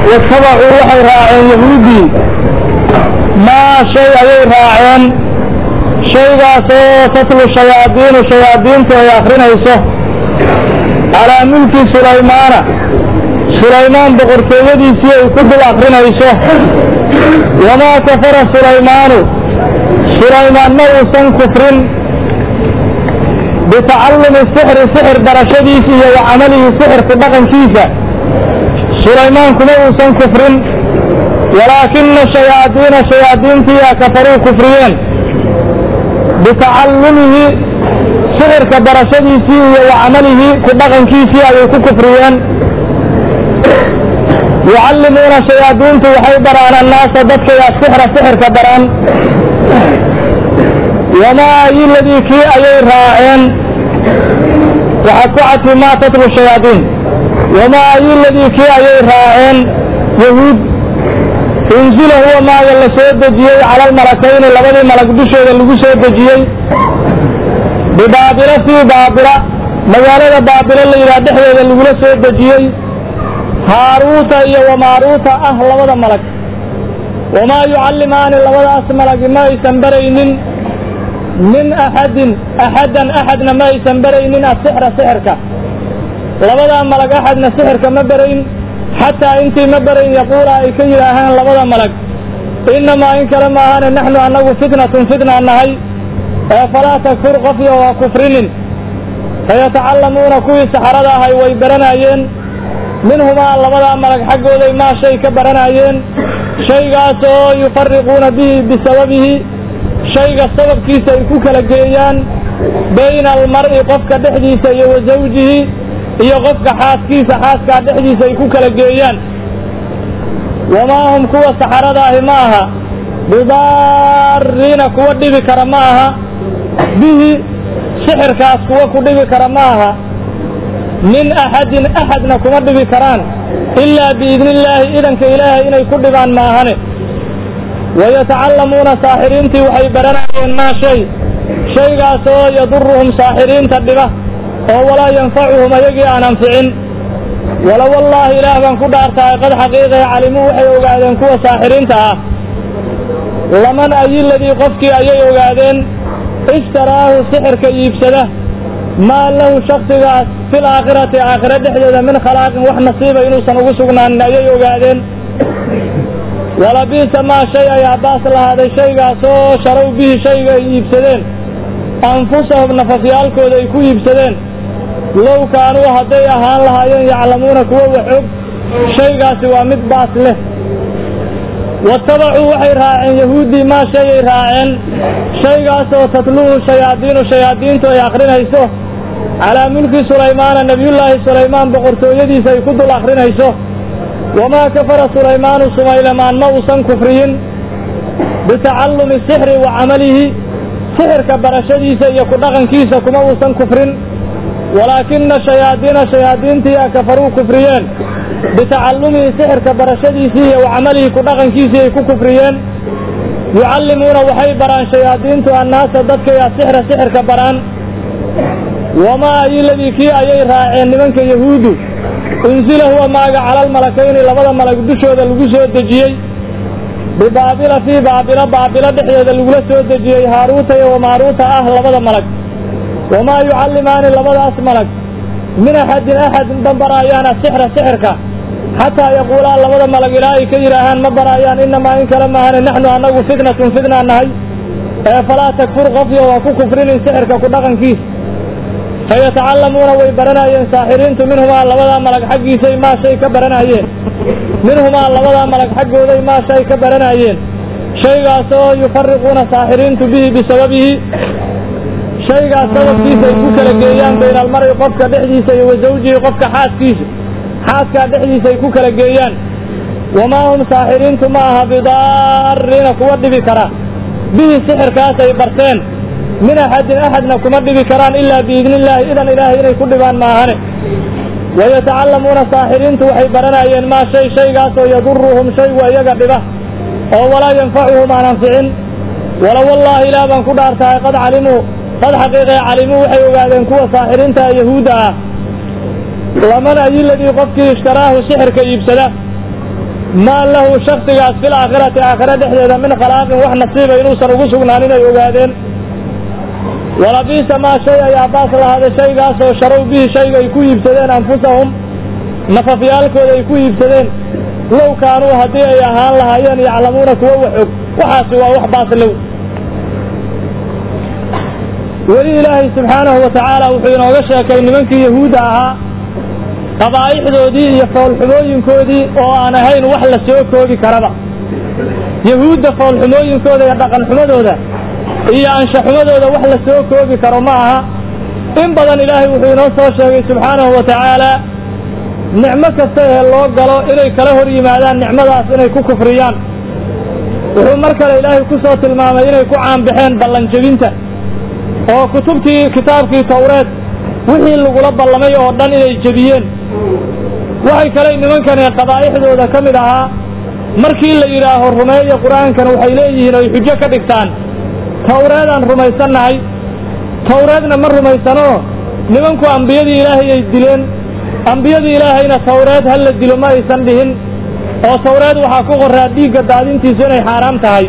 watabacuu waxay raaceen yahuuddii maa shay ayay raaceen shaygaasoo tatlu shayaadiinu shayaadiintu ay akrinayso calaa mulki sulaymaana sulaymaan boqortooyadiisii ay ku dul akrinayso wamaa kafara sulaymaanu sulaymaan ma uusan kufrin bitacallumi sixri sixir barashadiisa iyo wa camalihi sixirku dhaqankiisa sulaymaan kuma uusan kufrin walaakina shayaadiina shayaadiintiyaa kafaruu kufriyeen bitacallumihi sixirka barashadiisii iyo wa camalihi ku dhaqankiisii ayay ku kufriyeen yucallimuuna shayaadiintu waxay baraan annaasa dadkay asixra sixirka baraan wamaa ayiladii kii ayay raaceen waxaad ku cadfi maa tatlu shayaadiin wamaa ayiladii kii ayay raaceen yahuud unzila huwa maaga la soo dejiyey cala almalakayni labadii malag dushooda lagu soo dejiyey bibaabila fii baabila magaalada baabilo la yidhaha dhexdeeda lagula soo dejiyey haaruuta iyo wamaaruuta ah labada malag wamaa yucallimaani labadaas malagi ma aysan baraynin min axadin axaddan axadna ma aysan baraynin asixra sixirka labadaa malag axadna sixirka ma barayn xataa intii ma barayn yaquula ay ka yidhaahaan labada malag innamaa in kale maahane naxnu annagu fitnatun fitna nahay ee falaa takfur qofyo waa kufrinin fayatacallamuuna kuwii saxarada ahay way baranayeen minhumaa labadaa malag xaggooday maa shay ka baranayeen shaygaas oo yufariquuna bihi bisababihi shayga sababkiisa ay ku kala geeyaan bayna almar'i qofka dhexdiisa iyo wa zawjihi iyo qofka xaaskiisa xaaskaa dhexdiisa ay ku kala geeyaan wamaa hum kuwa saxarada ahi ma aha bidaariina kuwa dhibi kara ma aha bihi sixirkaas kuwa ku dhibi kara ma aha min axadin axadna kuma dhibi karaan ilaa biidni illaahi idanka ilaahay inay ku dhibaan maahane wayatacallamuuna saaxiriintii waxay baranayeen maa shay shaygaas oo yaduruhum saaxiriinta dhiba oo walaa yanfacuhum ayagii aan anficin wala wallaahi ilaah baan ku dhaartahay qad xaqiiqee calimuu waxay ogaadeen kuwa saaxiriinta ah laman ayiladii qofkii ayay ogaadeen ishtaraahu sixirka iibsada maa lahu shaksigaas fil aakhirati aakhire dhexdeeda min khalaaqin wax nasiiba inuusan ugu sugnaanin ayay ogaadeen walabiisa maa shay ayaa baas lahaaday shaygaasoo sharow bihi shayga ay iibsadeen anfusahum nafafyaalkooda ay ku iibsadeen low kaanuu hadday ahaan lahaayeen yaclamuuna kuwa wax og shaygaasi waa mid baas leh watabacuu waxay raaceen yahuuddii maa shayay raaceen shaygaasoo tatluuhu shayaadiinu shayaadiintu ay akrinayso calaa mulki sulaymaana nebiyullaahi sulaymaan boqortooyadiisa ay ku dul akrinayso wamaa kafara sulaymaanu sumaylamaan ma uusan kufriyin bitacallumi sixri wa camalihi sixirka barashadiisa iyo ku dhaqankiisa kuma uusan kufrin walaakina shayaadiina shayaadiintiyaa kafaruu kufriyeen bitacallumihi sixirka barashadiisii iyo wa camalihi ku dhaqankiisii ay ku kufriyeen yucallimuuna waxay baraan shayaadiintu annaasa dadkay asixra sixirka baraan wamaa ayiladii kii ayay raaceen nimanka yahuudu unzila huwa maaga cala almalakayni labada malag dushooda lagu soo dejiyey bibaabila fii baabila baabilo dhexdeeda lagula soo dejiyey haaruuta iyo wamaaruuta ah labada malag wamaa yucallimaani labadaas malag min axadin axad ma baraayaan asixra sixirka xataa yaquulaa labada malag ilaa ay ka yidhaahaan ma baraayaan inamaa in kale maahane naxnu annagu fitnatun fitnaa nahay ee falaa takfur qofyo waa ku kufrinin sixirka ku dhaqankiisa fayatacallamuuna way baranayeen saaxiriintu minhumaa labadaa malag xaggiisay maa shay ka baranayeen minhumaa labadaa malag xaggooday maa shay ka baranayeen shaygaas oo yufariquuna saaxiriintu bihi bisababihi shaygaas sababkiisa ay ku kala geeyaan bayna almar'i qofka dhexdiisa iyo wa zawjihi qofka xaaskiisa xaaskaa dhexdiisa ay ku kala geeyaan wamaa hum saaxiriintu ma aha bidaariina kuwa dhibi kara bihi sixirkaas ay barteen min axadin axadna kuma dhibi karaan ilaa biidni illaahi idan ilaahay inay ku dhibaan maahane wayatacallamuuna saaxiriintu waxay baranayeen maa shay shaygaasoo yaduruhum shaygu iyaga dhiba oo walaa yanfacuhum aan anficin wala wallaahi ilaah baan ku dhaartahay qad calimuu qad xaqiiqee calimuu waxay ogaadeen kuwa saaxiriinta yahuudda ah laman ayiladii qofkii ishtaraahu sixirka iibsada maa lahu shaksigaas fil aakhirati aakhira dhexdeeda min khalaaqin wax nasiiba inuusan ugu sugnaanin ay ogaadeen walabiisa maa shay ayaa baas lahaaday shaygaasoo sharow bihi shayga ay ku iibsadeen anfusahum nafafyaalkooda ay ku iibsadeen low kaanuu haddii ay ahaan lahaayeen yaclamuuna kuwo wax og waxaasi waa wax baaslow weli ilaahay subxaanahu wa tacaala wuxuu inooga sheekay nimankii yahuudda ahaa qabaa'ixdoodii iyo foolxumooyinkoodii oo aan ahayn wax la soo koobi karaba yahuudda foolxumooyinkooda iyo dhaqanxumadooda iyo anshaxumadooda wax la soo koobi karo ma aha in badan ilaahay wuxuu inoo soo sheegay subxaanahu wa tacaala nicmo kasta ee loo galo inay kala hor yimaadaan nicmadaas inay ku kufriyaan wuxuu mar kale ilaahay ku soo tilmaamay inay ku caanbaxeen ballanjebinta oo kutubtii kitaabkii tawreed wixii lagula ballamay oo dhan inay jebiyeen waxay kale nimankani qabaa'ixdooda ka mid ahaa markii la yidhaaho rumeeya qur-aankan waxay leeyihiin oy xujo ka dhigtaan tawreedaan rumaysannahay tawreedna ma rumaysanoo nimanku ambiyadii ilaahay ay dileen ambiyadii ilaahayna tawreed ha la dilo ma aysan dhihin oo tawreed waxaa ku qoraa dhiigga daadintiisu inay xaaraam tahay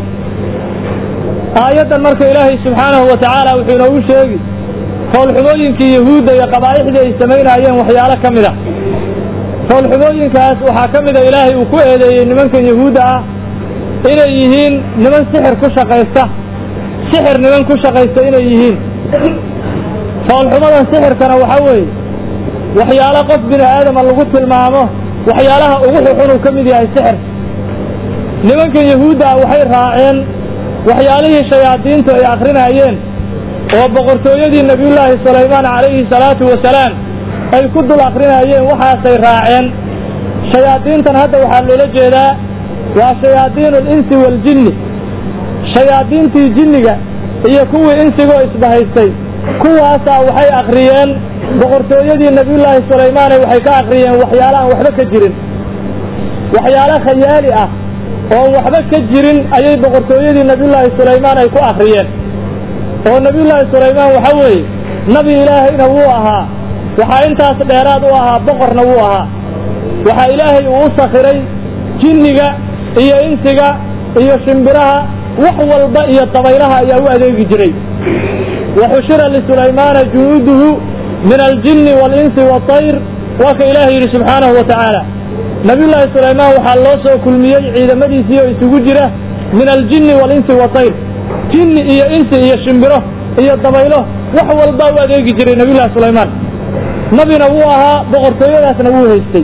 aayaddan marka ilaahay subxaanahu wa tacaala wuxuu inoogu sheegi foolxumooyinkii yahuudda iyo qabaa'ixdii ay samaynaayeen waxyaalo ka mid a foolxumooyinkaas waxaa ka mida ilaahay uu ku eedeeyey nimankan yahuudda ah inay yihiin niman sixir ku shaqaysta sixir niman ku shaqaysta inay yihiin foolxumadan sixirkana waxa weeye waxyaalo qof bini aadama lagu tilmaamo waxyaalaha ugu xuxun uu ka mid yahay sixir nimankan yahuudda ah waxay raaceen waxyaalihii shayaadiintu ay akrinaayeen oo boqortooyadii nebiyullaahi sulaymaan calayhi salaatu wasalaam ay ku dul akrinaayeen waxaasay raaceen shayaadiintan hadda waxaa loola jeedaa waa shayaadiinu alinsi waaljinni shayaadiintii jinniga iyo kuwii insigoo isbahaystay kuwaasaa waxay akriyeen boqortooyadii nebiyullaahi sulaymaane waxay ka akriyeen waxyaalo aan waxba ka jirin waxyaalo khayaali ah oon waxba ka jirin ayay boqortooyadii nebiyullaahi sulaymaan ay ku akriyeen oo nebiyullaahi sulaymaan waxa weeye nabi ilaahayna wuu ahaa waxaa intaas dheeraad u ahaa boqorna wuu ahaa waxaa ilaahay uu u sakhiray jinniga iyo insiga iyo shimbiraha wax walba iyo dabaylaha ayaa u adeegi jiray waxushira lisulaymaana junuuduhu min aljinni waalinsi waatayr waa ka ilaahay yidhi subxaanahu wa tacaala nabiyullaahi sulaymaan waxaa loo soo kulmiyey ciidamadiisii oo isugu jira min aljinni waalinsi waatayr jinni iyo insi iyo shimbiro iyo dabaylo wax walbaa u adeegi jiray nabiyullahi sulaymaan nabina wuu ahaa boqortooyadaasna wuu haystay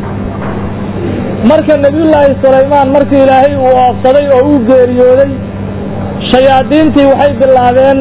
marka nebiyullaahi sulaymaan markii ilaahay uu oofsaday oo uu geeriyooday shayaadiintii waxay bilaabeen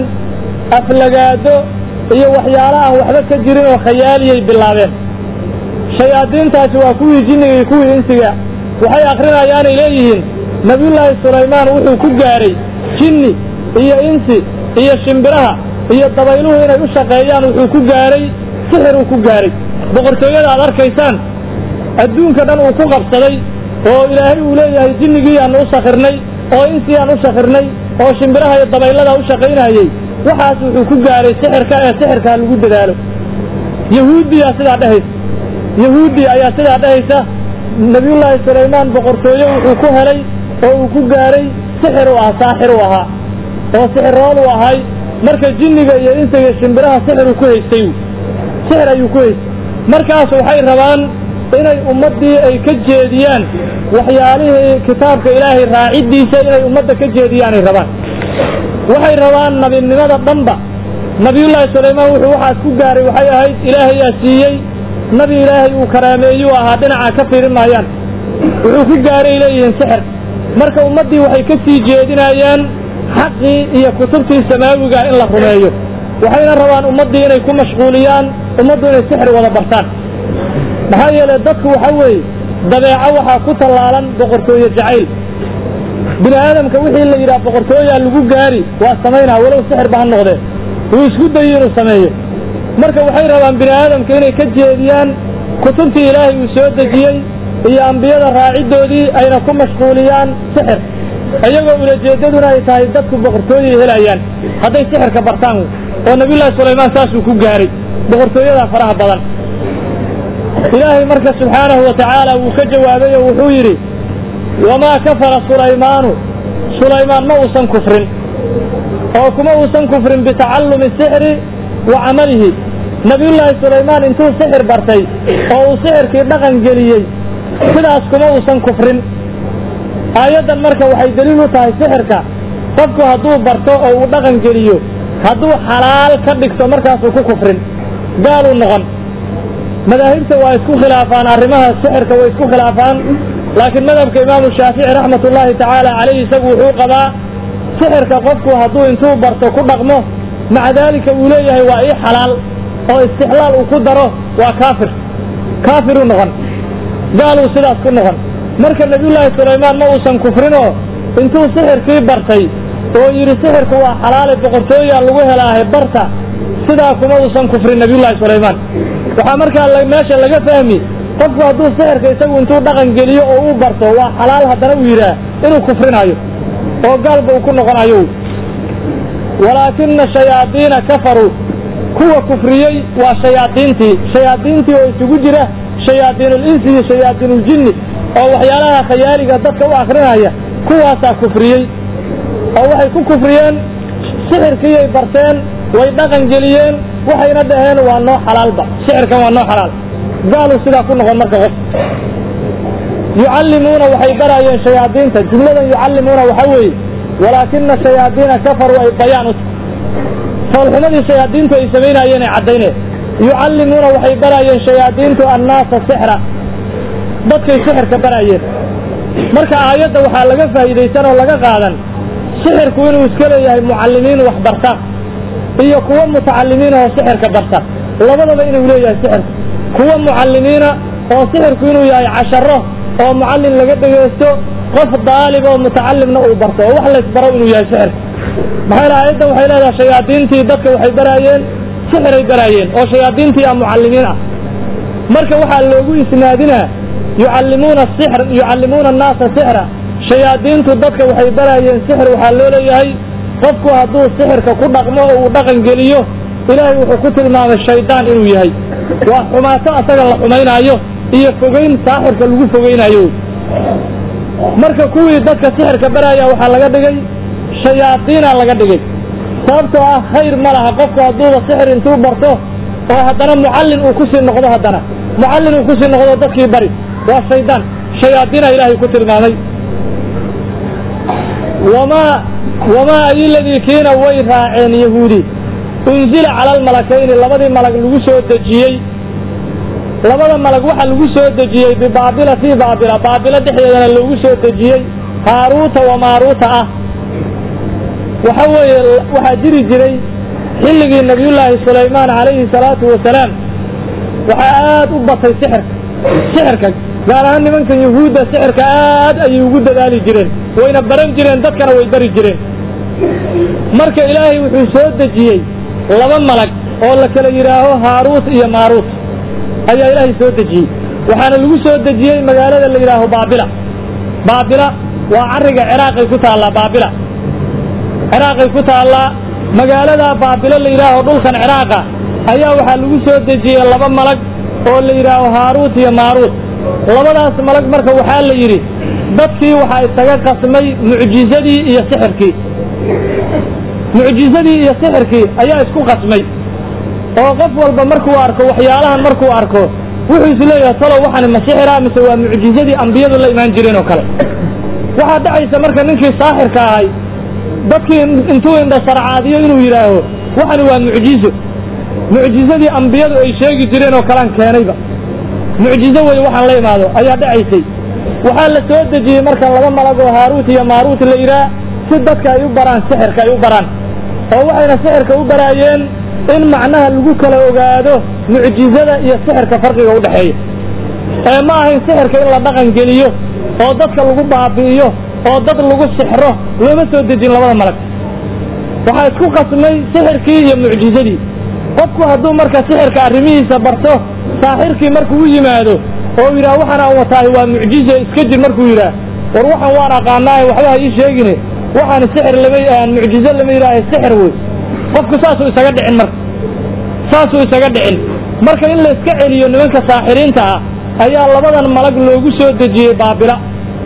aflagaado iyo waxyaalo aan waxba ka jirin oo khayaaliyay bilaabeen shayaadiintaasi waa kuwii jinniga iyo kuwii insiga waxay akrinayaanay leeyihiin nebiyullaahi sulaymaan wuxuu ku gaaray jinni iyo insi iyo shimbiraha iyo dabayluhu inay u shaqeeyaan wuxuu ku gaaray sixiruu ku gaaray boqortooyada aad arkaysaan adduunka dhan uu ku qabsaday oo ilaahay uu leeyahay jinnigii aanu u sakhirnay oo insii aan u sakhirnay oo shimbiraha iyo dabaylada u shaqaynayey waxaas wuxuu ku gaaray sixirka ee sixirkaa lagu dadaalo yahuudiyaa sidaa dhehaysa yahuudi ayaa sidaa dhehaysa nebiyullaahi sulaymaan boqortooye wuxuu ku helay oo uu ku gaaray sixir u ah saaxir u ahaa oo sixirool u ahay marka jinniga iyo insiga iyo shimbiraha sixiruu ku haystay sixir ayuu ku haystay markaas waxay rabaan inay ummaddii ay ka jeediyaan waxyaalihii kitaabka ilaahay raaciddiisa inay ummadda ka jeediyaanay rabaan waxay rabaan nabinimada dhanba nabiyullaahi sulaymaan wuxuu waxaas ku gaaray waxay ahayd ilaahayaa siiyey nabi ilaahay uu karaameeyuu ahaa dhinaca ka fiirin maayaan wuxuu ku gaaray leeyihiin sixir marka ummaddii waxay ka sii jeedinayaan xaqii iyo kutubtii samaawiga in la rumeeyo waxayna rabaan ummaddii inay ku mashquuliyaan ummaddu inay sixir wada bartaan maxaa yeelay dadku waxa weeye dabeeco waxaa ku tallaalan boqortooye jacayl bini aadamka wixii la yidhaha boqortooyaa lagu gaari waa samaynaa walow sixirba ha noqdee wuu isku dayi inuu sameeyo marka waxay rabaan bini aadamka inay ka jeediyaan kutubtii ilaahay uu soo dejiyey iyo ambiyada raaciddoodii ayna ku mashquuliyaan sixir iyagoo ulajeeddaduna ay tahay dadku boqortooyay helayaan hadday sixirka bartaan oo nabiyullaahi sulaymaan saasuu ku gaaray boqortooyadaa faraha badan ilaahay marka subxaanahu wa tacaala wuu ka jawaabay oo wuxuu yidhi wamaa kafara sulaymaanu sulaymaan ma uusan kufrin oo kuma uusan kufrin bitacallumi sixri wa camalihi nebiyullaahi sulaymaan intuu sixir bartay oo uu sixirkii dhaqan geliyey sidaas kuma uusan kufrin aayaddan marka waxay deliil u tahay sixirka qofku hadduu barto oo uu dhaqan geliyo hadduu xalaal ka dhigto markaasuu ku kufrin gaaluu noqon madaahibta waa isku khilaafaan arrimaha sixirka way isku khilaafaan laakiin madhabka imaamu shaafici raxmatullaahi tacaala caleyhi isagu wuxuu qabaa sixirka qofku hadduu intuu barto ku dhaqmo maca daalika uu leeyahay waa ii xalaal oo istixlaal uu ku daro waa kaafir kaafiruu noqon gaaluu sidaas ku noqon marka nebiyullaahi sulaymaan ma uusan kufrinoo intuu sixirkii bartay oo yidhi sixirku waa xalaale boqortooyaa lagu helaahay barta sidaa kuma uusan kufrin nebiyullaahi sulaymaan waxaa markaa meesha laga fahmi qofku hadduu sixirka isagu intuu dhaqan geliyo oo uu barto waa xalaal haddana uu yidhaah inuu kufrinayo oo gaalba uu ku noqonayo walaakina shayaadiina kafaruu kuwa kufriyey waa shayaadiintii shayaadiintii oo isugu jira shayaadiinulinsi iyo shayaadiinuljinni oo waxyaalaha khayaaliga dadka u akrinaya kuwaasaa kufriyey oo waxay ku kufriyeen sixirkiiyay barteen way dhaqan geliyeen waxayna dhaheen waa noo xalaalba sixirkan waa noo xalaal gaaluu sidaa ku noqon marka qof yucallimuuna waxay baraayeen shayaadiinta jumladan yucallimuuna waxa weeye walaakina shayaadiina kafaruu ay bayaan u tahay foolxumadii shayaadiintu ay samaynaayeen ay caddayneen yucallimuuna waxay baraayeen shayaadiintu annaasa sixra dadkay sixirka baraayeen marka aayadda waxaa laga faa'iidaysan oo laga qaadan sixirku inuu iska leeyahay mucallimiin wax barta iyo kuwo mutacallimiina oo sixirka barta labadaba inuu leeyahay sixirku kuwo mucallimiina oo sixirku inuu yahay casharo oo mucallin laga dhegaysto qof daalib oo mutacallimna uu barto oo wax laysbaro inuu yahay sixirka maxaa yeel aayaddan waxay leedahay shayaadiintii dadka waxay baraayeen sixiray baraayeen oo shayaadiintii a mucallimiin ah marka waxaa loogu isnaadinaa yucallimuuna sixr yucallimuuna annaasa sixra shayaadiintu dadka waxay baraayeen sixir waxaa loo leeyahay qofku hadduu sixirka ku dhaqmo oo uu dhaqan geliyo ilaahay wuxuu ku tilmaamay shaydaan inuu yahay waa xumaato asaga la xumaynaayo iyo fogeyn saaxirka lagu fogeynaayo marka kuwii dadka sixirka baraaya waxaa laga dhigay shayaadiina laga dhigay sababtoo ah khayr ma laha qofku hadduuba sixir intuu barto oo haddana mucallin uu kusii noqdo haddana mucallin uu kusii noqdo dadkii bari waa shaydaan shayaadiina ilaahay ku tilmaamay wamaa wamaa ayiladii kiina way raaceen yahuudi unzila cala almalakayni labadii malag lagu soo dejiyey labada malag waxa lagu soo dejiyey bibaabila fii baabila baabilo dhexdeedana loogu soo dejiyey haaruuta wa maaruuta ah waxa weeye waxaa jiri jiray xilligii nabiyullaahi sulaymaan calayhi salaatu wasalaam waxaa aad u batay sixirka sixirka gaar ahaan nimankan yuhuudda sixirka aad ayay ugu dadaali jireen wayna baran jireen dadkana way bari jireen marka ilaahay wuxuu soo dejiyey laba malag oo la kala yidhaaho haaruut iyo maaruut ayaa ilaahay soo dejiyey waxaana lagu soo dejiyey magaalada la yidhaaho baabila baabila waa carriga ciraaqay ku taallaa baabila ciraaqay ku taallaa magaalada baabilo la yidhaaho dhulkan ciraaqa ayaa waxaa lagu soo dejiyey laba malag oo la yidhaaho haaruut iyo maaruut labadaas malag marka waxaa la yidhi dadkii waxaa isaga qasmay mucjizadii iyo sixirkii mucjizadii iyo sixirkii ayaa isku qasmay oo qof walba markuu arko waxyaalahan markuu arko wuxuu is leeyahay talow waxani ma sixira mise waa mucjizadii ambiyadu la imaan jireen oo kale waxaa dhacaysa marka ninkii saaxirka ahay dadkii intuu indhasarcaadiyo inuu yidhaaho waxani waa mucjizo mucjizadii ambiyadu ay sheegi jireen oo kalaan keenayba mucjizo wey waxaan la imaado ayaa dhacaysay waxaa la soo dejiyey marka laba malag oo haaruut iyo maaruut la yidhaah si dadka ay u baraan sixirka ay u baraan oo waxayna sixirka u baraayeen in macnaha lagu kala ogaado mucjizada iyo sixirka farqiga u dhexeeya ee ma ahayn sixirka in la dhaqan geliyo oo dadka lagu baabi'iyo oo dad lagu sixro looma soo dejin labada malag waxaa isku qasmay sixirkii iyo mucjizadii qofku hadduu marka sixirka arrimihiisa barto saaxirkii markuu u yimaado oo yidhaah waxaan aan wataahay waa mucjize iska jir markuu yidhaah war waxaan waan aqaanaaye waxba ha ii sheegine waxaan sixir lama mucjize lama yidhaahe sixir wey qofku saasuu isaga dhicin marka saasuu isaga dhicin marka in layska celiyo nimanka saaxiriinta ah ayaa labadan malag loogu soo dejiyey baabila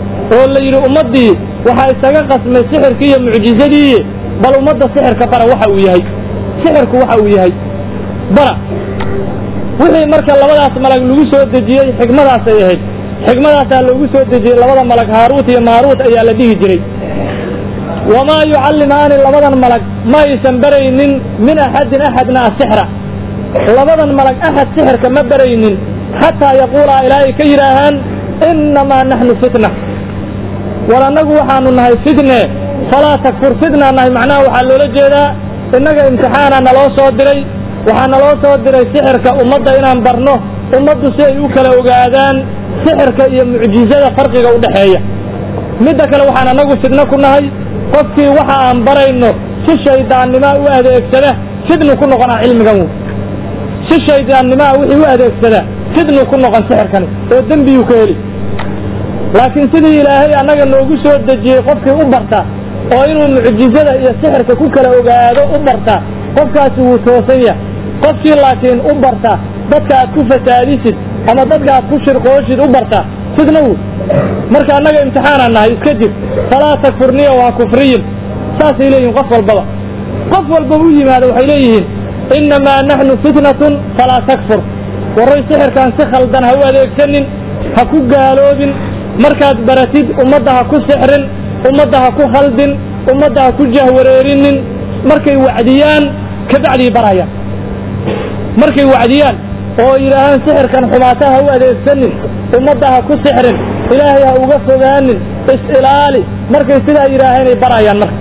oo la yidhi ummaddii waxaa isaga qasmay sixirkii iyo mucjizadii bal ummadda sixirka bara waxa uu yahay sixirku waxa uu yahay bara wixii marka labadaas malag lagu soo dejiyey xikmadaasay ahayd xikmadaasaa loogu soo dejiyey labada malag haaruut iyo maaruut ayaa la dhihi jiray wamaa yucallimaani labadan malag ma aysan baraynin min axadin axadna asixra labadan malag axad sixirka ma baraynin xataa yaquulaa ilaa ay ka yidhaahaan innamaa naxnu fitna war annagu waxaanu nahay fitne falaa takfur fitnaa nahay macnaha waxaa loola jeedaa innaga imtixaana naloo soo diray waxaa naloo soo diray sixirka ummadda inaan barno ummaddu si ay u kala ogaadaan sixirka iyo mucjizada farqiga u dhexeeya midda kale waxaan annagu fidno ku nahay qofkii waxa aan barayno si shaydaannimoa u adeegsada fidnu ku noqonaa cilmigan wy si shaydaannimoa wixii u adeegsada fidnu ku noqon sixirkani oo dembiyuu ka heli laakiin sidii ilaahay annaga noogu soo dejiyey qofkii u barta oo inuu mucjizada iyo sixirka ku kala ogaado u barta qofkaasi wuu toosan yahay qofkii laakiin u barta dadka aad ku fasaadisid ama dadka aad ku shirqooshid u barta fidna wy marka annaga imtixaanaan nahay iska jir falaa takfurniya waa kufriyin saasay leeyihin qof walbaba qof walba u yimaado waxay leeyihiin innamaa naxnu fitnatun falaa takfur warray sixirkaan si khaldan ha u adeegsanin ha ku gaaloobin markaad baratid ummadda ha ku sixrin ummadda ha ku khaldin ummadda ha ku jahwareerinin markay wacdiyaan kabacdii barayaan markay wacdiyaan oo yidhaahaan sixirkan xumaata ha u adeegsanin ummadda ha ku sixrin ilaahay ha uga fogaanin is-ilaali markay sidaa yidhaahaynay barayaan marka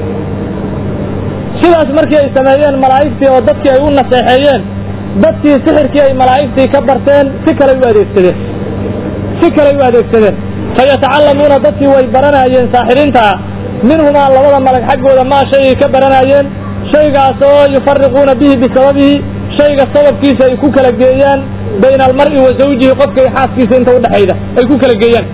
sidaas markii ay sameeyeen malaa'igtii oo dadkii ay u naseexeeyeen dadkii sixirkii ay malaa'igtii ka barteen si kaley u adeegsadeen si kaley u adeegsadeen fayatacallamuuna dadkii way baranayeen saaxiriintaa minhumaa labada malag xaggooda maa shaygay ka baranayeen shaygaas oo yufariquuna bihi bisababihi shayga sababkiisa ay ku kala geeyaan bayna almar'i wa zawjihi qofka iyo xaaskiisa inta udhexayda ay ku kala geeyaan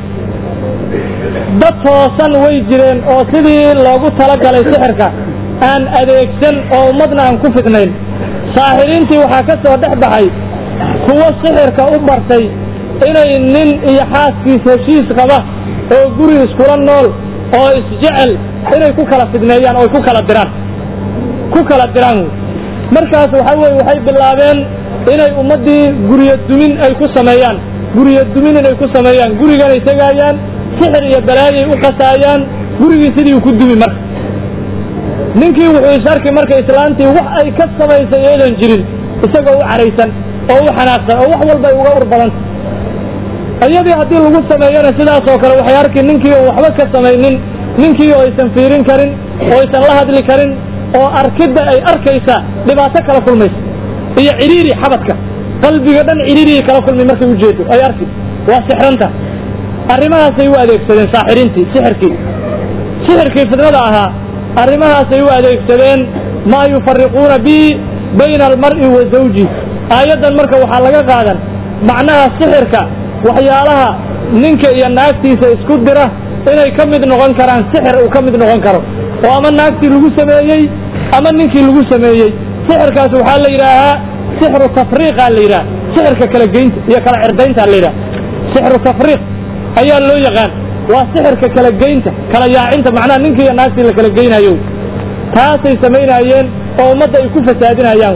dad toosan way jireen oo sidii loogu talagalay sixirka aan adeegsan oo ummadna aan ku fidnayn saaxiriintii waxaa ka soo dhex baxay kuwo sixirka u bartay inay nin iyo xaaskiis heshiis qaba oo guri iskula nool oo isjecel inay ku kala fidneeyaan oo ay ku kala diraan ku kala diraan wy markaas waxa weye waxay bilaabeen inay ummaddii guryo dumin ay ku sameeyaan guryo dumin inay ku sameeyaan guriganay tegaayaan sixir iyo balaayay u qasaayaan gurigii sidii ku dumi marka ninkii wuxuu is arki marka islaantii wax ay ka samaysay eedan jirin isagoo u caraysan oo u xanaaqsan oo wax walba ay uga ur badanta iyadii haddii lagu sameeyana sidaas oo kale waxay arki ninkii oo waxba ka samaynin ninkii oo aysan fiirin karin oo aysan la hadli karin oo arkidda ay arkaysa dhibaato kala kulmaysa iyo cidhiiri xabadka qalbiga dhan cidhiiriyay kala kulmay markay ujeedo ay arki waa sixranta arrimahaasay u adeegsadeen saaxiriintii sixirkii sixirkii fidnada ahaa arrimahaasay u adeegsadeen maa yufariquuna bihi bayna almar'i wa zawji aayaddan marka waxaa laga qaadan macnaha sixirka waxyaalaha ninka iyo naagtiisa isku dira inay ka mid noqon karaan sixir uu ka mid noqon karo oo ama naagtii lagu sameeyey ama ninkii lagu sameeyey sixirkaas waxaa la yidhaahaa sixru tafriiqa la yidhaha sixirka kala geynta iyo kala cirdaynta la yidhaha sixru tafriiq ayaa loo yaqaan waa sixirka kala geynta kala yaacinta macnaha ninkii iyo naagtii la kala geynayo taasay samaynayeen oo ummadda ay ku fasaadinayaan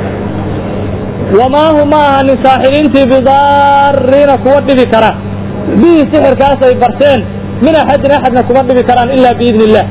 wamaa hum ma ahanin saaxiriintii bidaariina kuwa dhibi kara bihi sixirkaas ay barteen min axadin axadna kuma dhibi karaan ila biidni illah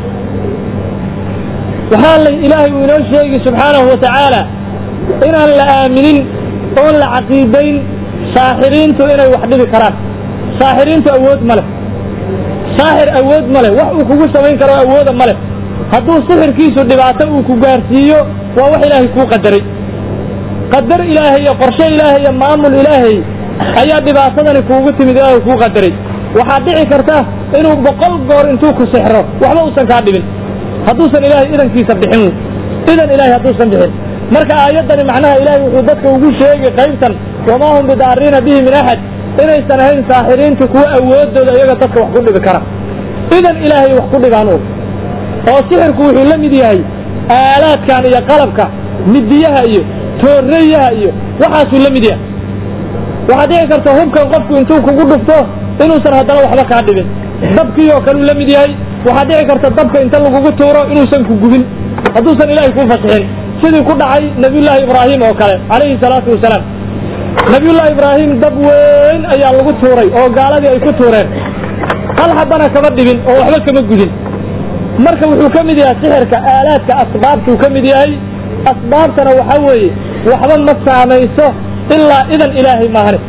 waxaa la ilaahay uu inoo sheegi subxaanahu watacaala inaan la aaminin oon la caqiidayn saaxiriintu inay wax dhibi karaan saaxiriintu awood ma leh saaxir awood ma leh wax uu kugu samayn karo awooda ma leh hadduu sixirkiisu dhibaato uu ku gaarsiiyo waa wax ilaahay kuu qadaray qadar ilaahay iyo qorshe ilaahay iyo maamul ilaahay ayaa dhibaatadani kuugu timid ilaahay kuu qadaray waxaad dhici karta inuu boqol goor intuu ku sixro waxba uusan kaa dhibin hadduusan ilaahay idankiisa bixin idan ilaahay hadduusan bixin marka aayaddani macnaha ilaahay wuxuu dadka ugu sheegi qaybtan wamaa hum bidaariina bihi min axad inaysan ahayn saaxiriintu kuwa awoodooda iyaga dadka wax ku dhibi kara idan ilaahay wax ku dhibaan u oo sixirku wuxuu la mid yahay aalaadkan iyo qalabka midiyaha iyo tooreyaha iyo waxaasuu la mid yahay waxaad dhici karta hubkan qofku intuu kugu dhufto inuusan haddana waxba kaa dhibin dabkii oo kale uu la mid yahay waxaa dhici karta dabka inta lagugu tuuro inuusan ku gubin hadduusan ilaahay kuu fasixin sidii ku dhacay nabiyullaahi ibraahim oo kale calayhi salaatu wasalaam nabiyullaahi ibraahim dab weyn ayaa lagu tuuray oo gaaladii ay ku tuureen hal habbana kama dhibin oo waxba kama gudin marka wuxuu ka mid yahay sixirka aalaadka asbaabtuu ka mid yahay asbaabtana waxaa weeye waxba ma saamayso ilaa idan ilaahay maahane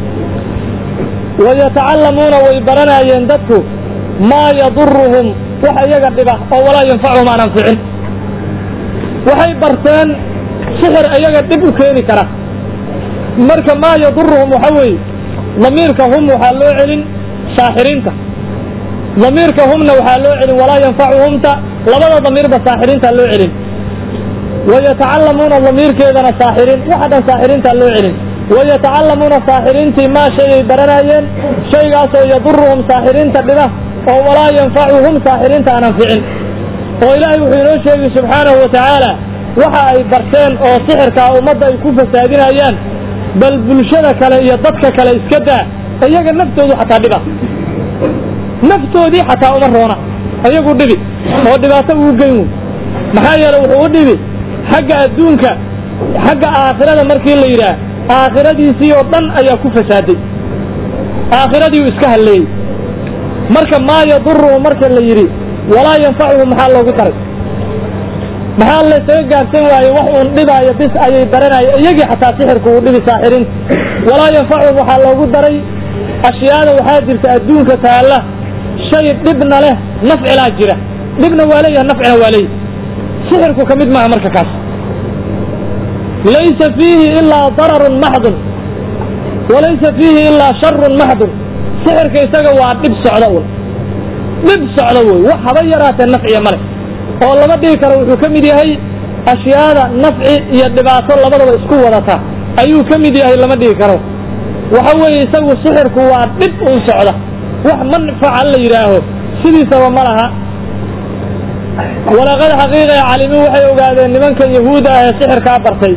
wayatacallamuuna way baranaayeen dadku maa yaduruhum wax iyaga dhiba oo walaa yanfacuhum aan anficin waxay barteen sixir iyaga dhib u keeni kara marka maa yaduruhum waxa weeye damiirka hum waxaa loo celin saaxiriinta damiirka humna waxaa loo celin walaa yanfacuhumta labada damiirba saaxiriinta loo celin wayatacallamuuna damiirkeedana saaxiriin waxa dhan saaxiriinta loo celin wayatacallamuuna saaxiriintii maa shay ay baranayeen shaygaasoo yaduruhum saaxiriinta dhiba oo walaa yanfacuhum saaxiriinta aan anficin oo ilaahay wuxuu inoo sheegay subxaanahu wa tacaala waxa ay barteen oo sixirkaa ummadda ay ku fasaadinayaan bal bulshada kale iyo dadka kale iska daa iyaga naftoodu xataa dhiba naftoodii xataa uma roona iyagu dhibi oo dhibaato uu geyn wey maxaa yeele wuxuu u dhibi xagga adduunka xagga aakhirada markii la yidhaah aakhiradiisii oo dhan ayaa ku fasaaday aakhiradiiu iska halleeyey marka maa yaduruhu marka la yidhi walaa yanfacuhu maxaa loogu daray maxaa laysaga gaabsan waaye wax uun dhibaayo bis ayay baranaya iyagii xataa sixirku uu dhibi saaxiriinta walaa yanfacuhum waxaa loogu daray ashyaada waxaa jirta adduunka taalla shay dhibna leh nafcilaa jira dhibna waa leeyahay nafcina waa leeyahay sixirku ka mid maaha marka kaas laysa fiihi ilaa dararun maxdun walaysa fiihi ilaa sharun maxdun sixirka isaga waa dhib socda un dhib socda wey wax haba yaraatee nafciya male oo lama dhigi karo wuxuu ka mid yahay ashyaada nafci iyo dhibaato labadaba isku wadata ayuu ka mid yahay lama dhigi karo waxa weeye isagu sixirku waa dhib un socda wax manfaca la yidhaaho sidiisaba ma laha walaqad xaqiiqa calimin waxay ogaadeen nimankan yahuuda ah ee sixirkaa bartay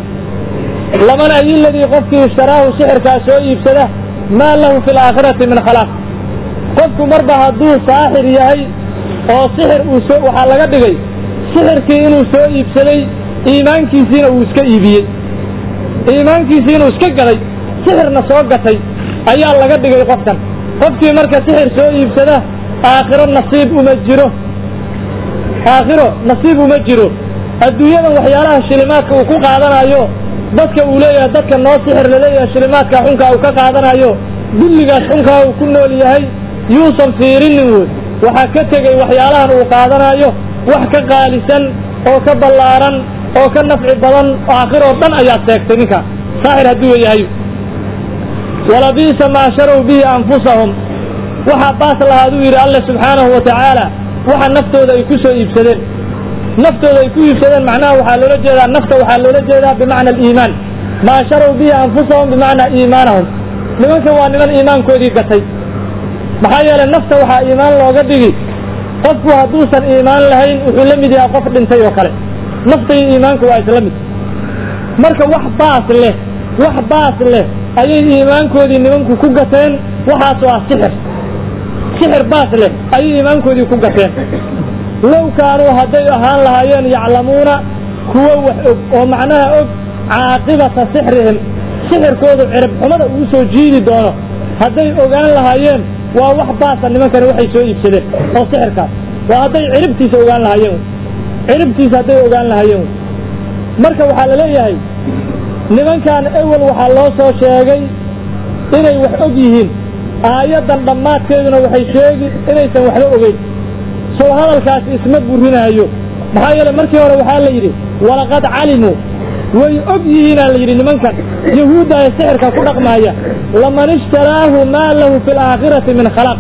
laman ay ladii qofkii ishtaraahu sixirkaa soo iibsada maa lahu fi laakhirati min khalaaq qofku marba hadduu saaxir yahay oo sixir uu soo waxaa laga dhigay sixirkii inuu soo iibsaday iimaankiisiina uu iska iibiyey iimaankiisii inuu iska gaday sixirna soo gatay ayaa laga dhigay qofkan qofkii marka sixir soo iibsada aakhiro nasiib uma jiro aakhiro nasiib uma jiro adduunyadan waxyaalaha shilimaadka uu ku qaadanayo dadka uu leeyahay dadka noo sixir laleeyahay shilimaadka xunkaa uu ka qaadanayo dulligaas xunkaa uu ku nool yahay yuusan fiirinin wey waxaa ka tegey waxyaalahan uu qaadanayo wax ka qaalisan oo ka ballaaran oo ka nafci badan aakhiroo dhan ayaad seegtay ninka saaxir hadduu yahay walabiisa maa sharow bihi anfusahum waxaa baas lahaaduu yidhi alle subxaanahu wa tacaala waxa naftooda ay ku soo iibsadeen naftooda ay ku iibsadeen macnaha waxaa loola jeedaa nafta waxaa loola jeedaa bimacna aliimaan maa sharow bihi anfusahum bimacnaa iimaanahum nimankan waa niman iimaankoodii gatay maxaa yeelay nafta waxaa iimaan looga dhigi qofku hadduusan iimaan lahayn wuxuu la mid yahay qof dhintay oo kale nafta iyo iimaanku waa isla mid marka wax baas leh wax baas leh ayay iimaankoodii nimanku ku gateen waxaas waa sixir sixir baas leh ayay iimaankoodii ku gateen low kaanuu hadday ahaan lahaayeen yaclamuuna kuwo wax og oo macnaha og caaqibata sixrihim sixirkoodu cirib xumada uu soo jiidi doono hadday ogaan lahaayeen waa wax baasa nimankani waxay soo iibsadeen oo sixirkaas waa hadday ciribtiisa ogaan lahaayeen ciribtiisa hadday ogaan lahaayeen marka waxaa la leeyahay nimankan ewel waxaa loo soo sheegay inay wax og yihiin aayaddan dhammaadkeeduna waxay sheegi inaysan waxba ogeyn sow hadalkaasi isma burinaayo maxaa yeele markii hore waxaa la yidhi walaqad calimuu way og yihiinaa la yidhi nimankan yahuudda ee sixirka ku dhaqmaaya laman ishtaraahu maa lahu fi laakhirati min khalaq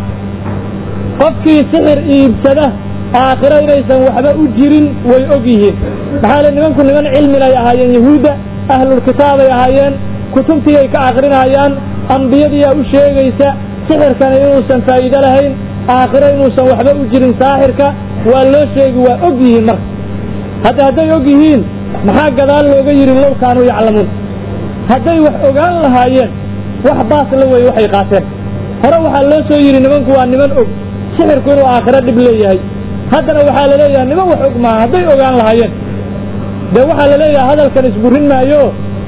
qofkii sixir iibsada aakhiro inaysan waxba u jirin way og yihiin maxaa le nimanku niman cilmilay ahaayeen yahuudda ahlulkitaabay ahaayeen kutubtii ay ka akrinayaan ambiyadiyaa u sheegaysa sixirkana inuusan faa'iido lahayn aakhiro inuusan waxba u jirin saaxirka waa loo sheegi waa og yihiin marka hadda hadday og yihiin maxaa gadaal looga yidhi low kaanuu yaclamuun hadday wax ogaan lahaayeen wax baas la weeye waxay qaateen hore waxaa loo soo yidhi nimanku waa niman og sixirku inuu aakhiro dhib leeyahay haddana waxaa la leeyahay niman wax og maaha hadday ogaan lahaayeen dee waxaa la leeyahay hadalkan isburin maayo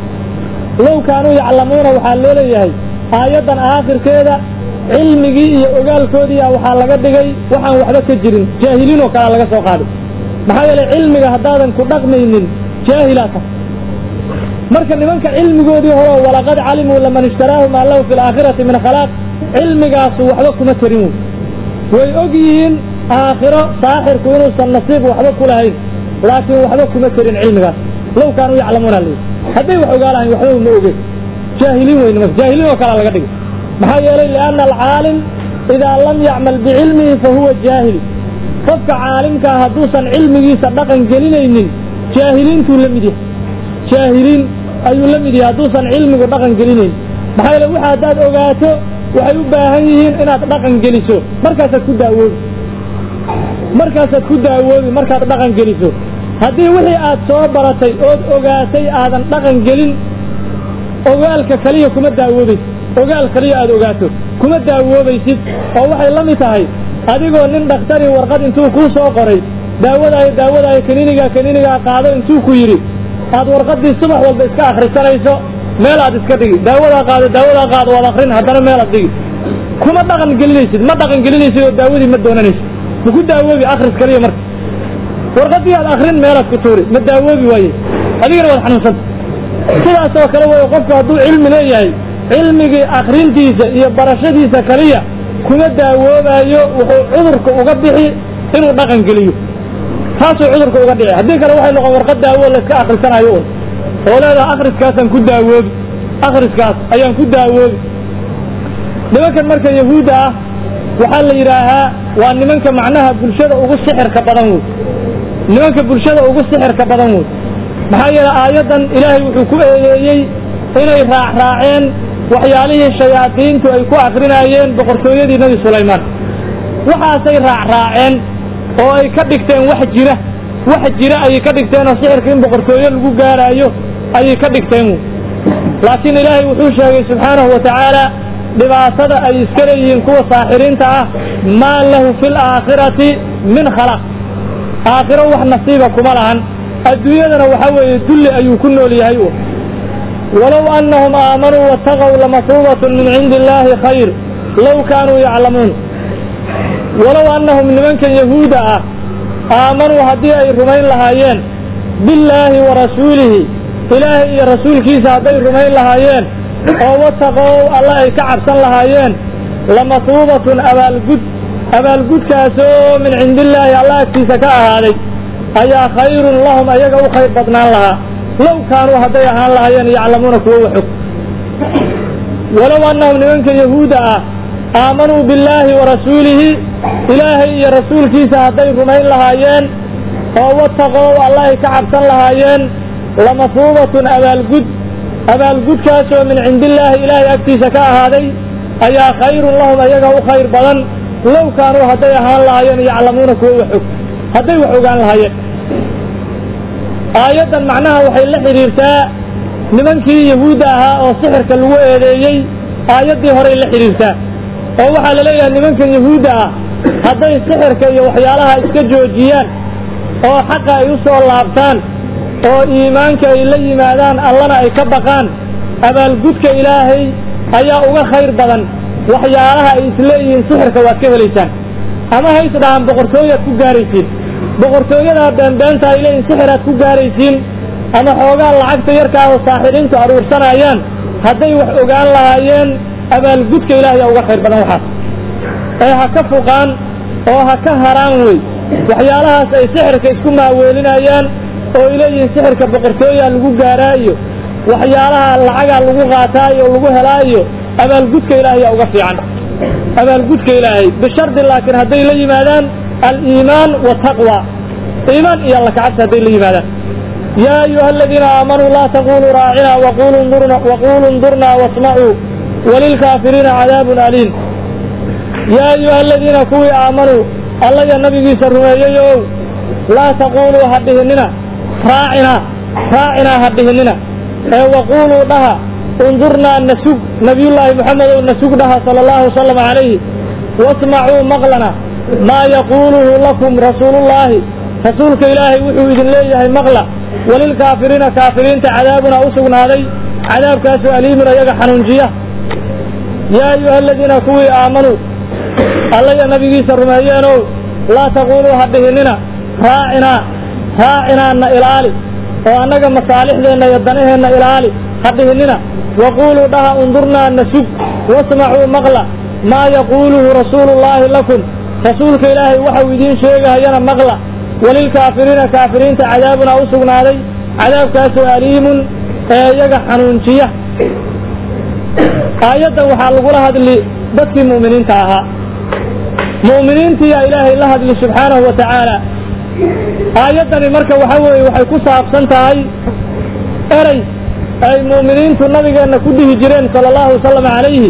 low kaanuu yaclamuuna waxaa loo leeyahay aayaddan aakhirkeeda cilmigii iyo ogaalkoodiia waxaa laga dhigay waxaan waxba ka jirin jaahiliin oo kalea laga soo qaaday maxaa yeelay cilmiga haddaadan ku dhaqmaynin jaahilaa tahay marka nimanka cilmigoodii horeo walaqad calimuu laman ishtaraahu maa lahu fi alaakhirati min khalaaq cilmigaasu waxba kuma tarin wey way og yihiin aakhiro saaxirku inuusan nasiib waxba ku lahayn laakiin waxba kuma tarin cilmigaas low kaanuu yaclamuuna li hadday wax ogaa lahayn waxba ma oge jaahiliin wey nimanka jaahiliin oo kalea laga dhigay maxaa yeelay lianna alcaalim idaa lam yacmal bicilmihi fa huwa jaahil qofka caalimkaa hadduusan cilmigiisa dhaqan gelinaynin jaahiliintuu la mid yahay jaahiliin ayuu la mid yahay hadduusan cilmigu dhaqan gelinayn maxaa yeele waxa haddaad ogaato waxay u baahan yihiin inaad dhaqan geliso markaasaad ku daawoobi markaasaad ku daawoobi markaad dhaqan geliso haddii wixii aad soo baratay ood ogaatay aadan dhaqan gelin ogaalka kaliya kuma daawoobaysid ogaal kaliya aad ogaato kuma daawoobaysid oo waxay la mid tahay adigoo nin dhakhtari warqad intuu kuu soo qoray daawadaayo daawadaayo kaniinigaa kaniinigaa qaado intuu ku yidhi aad warqaddii subax walba iska akhrisanayso meel aad iska dhigi daawadaa qaado daawadaa qaado waad akrin haddana meel aad dhigi kuma dhaqan gelinaysid ma dhaqan gelinaysid oo daawadii ma doonanaysid maku daawoobi akhris kaliya marka warqaddii aad akrin meelaad ku tuuri ma daawoobi waaye adigana waad xanuunsanta sidaas oo kale way qofku hadduu cilmi leeyahay cilmigii akrintiisa iyo barashadiisa kaliya kuma daawoobayo wuxuu cudurka uga bixi inuu dhaqan geliyo taasuu cudurka uga dhici haddii kale waxay noqon warqad daawo layska akhrisanayo un oo leedaha akhriskaasaan ku daawoobi akhriskaas ayaan ku daawoobi nimankan marka yahuudda ah waxaa la yidhaahaa waa nimanka macnaha bulshada ugu sixirka badan wey nimanka bulshada ugu sixirka badan wey maxaa yeele aayaddan ilaahay wuxuu ku eedeeyey inay raacraaceen waxyaalihii shayaadiintu ay ku akrinaayeen boqortooyadii nebi sulaymaan waxaasay raacraaceen oo ay ka dhigteen wax jira wax jira ayay ka dhigteen oo sixirka in boqortooyo lagu gaaraayo ayay ka dhigteen laakiin ilaahay wuxuu sheegay subxaanahu wa tacaala dhibaatada ay iska leeyihiin kuwa saaxiriinta ah maa lahu fi laakhirati min khalaq aakhiro wax nasiiba kuma lahan adduunyadana waxa weeye dulli ayuu ku nool yahay walow annahum aamanuu waataqow lamasuubatun min cindi illaahi khayr low kaanuu yaclamuun walow annahum nimankan yahuuda ah aamanuu haddii ay rumayn lahaayeen billaahi wa rasuulihi ilaahay iyo rasuulkiisa hadday rumayn lahaayeen oo wataqow alla ay ka cabsan lahaayeen lamasuubatun abaalgud abaalgudkaasoo min cindillaahi alla agtiisa ka ahaaday ayaa khayrun lahum ayaga u khayr badnaan lahaa low kaanuu hadday ahaan lahaayeen yaclamuuna kuwo waxog walow annahum nimanka yahuuda ah aamanuu billaahi wa rasuulihi ilaahay iyo rasuulkiisa hadday rumayn lahaayeen oo wataqow alla ay ka cabsan lahaayeen lamasuubatun abaalgud abaalgudkaasoo min cindillaahi ilaahay agtiisa ka ahaaday ayaa khayrun lahum ayaga u khayr badan low kaanuu hadday ahaan lahaayeen yaclamuuna kuwo waxog hadday wax ogaan lahaayeen aayaddan macnaha waxay la xidhiirtaa nimankii yahuudda ahaa oo sixirka lagu eedeeyey aayaddii horey la xidhiirtaa oo waxaa la leeyahay nimankan yahuudda ah hadday sixirka iyo waxyaalaha iska joojiyaan oo xaqa ay u soo laabtaan oo iimaanka ay la yimaadaan allana ay ka baqaan abaalgudka ilaahay ayaa uga khayr badan waxyaalaha ay isleeyihiin sixirka waad ka helaysaan ama ha is dhahaan boqortooyaad ku gaaraysiin boqortooyadaa beenbeenta ay leeyihin sixiraad ku gaaraysiin ama xoogaa lacagta yarkaa oo saaxiriintu aruursanayaan hadday wax ogaan lahaayeen abaalgudka ilaahay aa uga khayr badan waxaas ee ha ka fuqaan oo ha ka haraan wey waxyaalahaas ay sixirka isku maaweelinayaan oo ay leeyihiin sixirka boqortooyaa lagu gaaraa iyo waxyaalaha lacagaa lagu qaataa iyo lagu helaa iyo abaalgudka ilaahay aa uga fiican abaalgudka ilaahay bishardi laakiin hadday la yimaadaan aliimaan wataqwa iimaan iyo alla kacabsi hadday la yimaadaan yaa ayuha aladiina aamanuu laa taquluu raacina waquluu ndurnaa wasmacuu walilkaafiriina cadaabun aliim yaa ayuha aladiina kuwii aamanuu alla iyo nabigiisa rumeeyeyow laa taquluu ha dhihinina raacinaa raacinaa ha dhihinina ee waquluu dhaha undurnaa nasug nabiyullaahi moxamedow nasug dhaha sala allahu wasalam calayhi wasmacuu maqlana maa yaquuluhu lakum rasuulullaahi rasuulka ilaahay wuxuu idin leeyahay maqla walilkaafiriina kaafiriinta cadaabuna u sugnaaday cadaabkaasu aliimun ayaga xanuunjiya yaa ayuha aladiina kuwii aamanuu allaya nabigiisa rumeeyeenow laa taquuluu ha dhihinina raacinaa raacinaana ilaali oo annaga masaalixdeenna iyo danaheenna ilaali ha dhihinina waquuluu dhaha undurnaa nasug wasmacuu maqla maa yaquuluhu rasuulullaahi lakum rasuulka ilaahay waxau idiin sheegahayana maqla walilkaafiriina kaafiriinta cadaabuna u sugnaaday cadaabkaasoo aliimun ee iyaga xanuunjiya aayaddan waxaa lagula hadli dadkii mu'miniinta ahaa mu'miniintiyaa ilaahay la hadli subxaanahu wa tacaala aayaddani marka waxa weeye waxay ku saabsan tahay erey ay mu'miniintu nabigeenna ku dhihi jireen sala allahu wasalam calayhi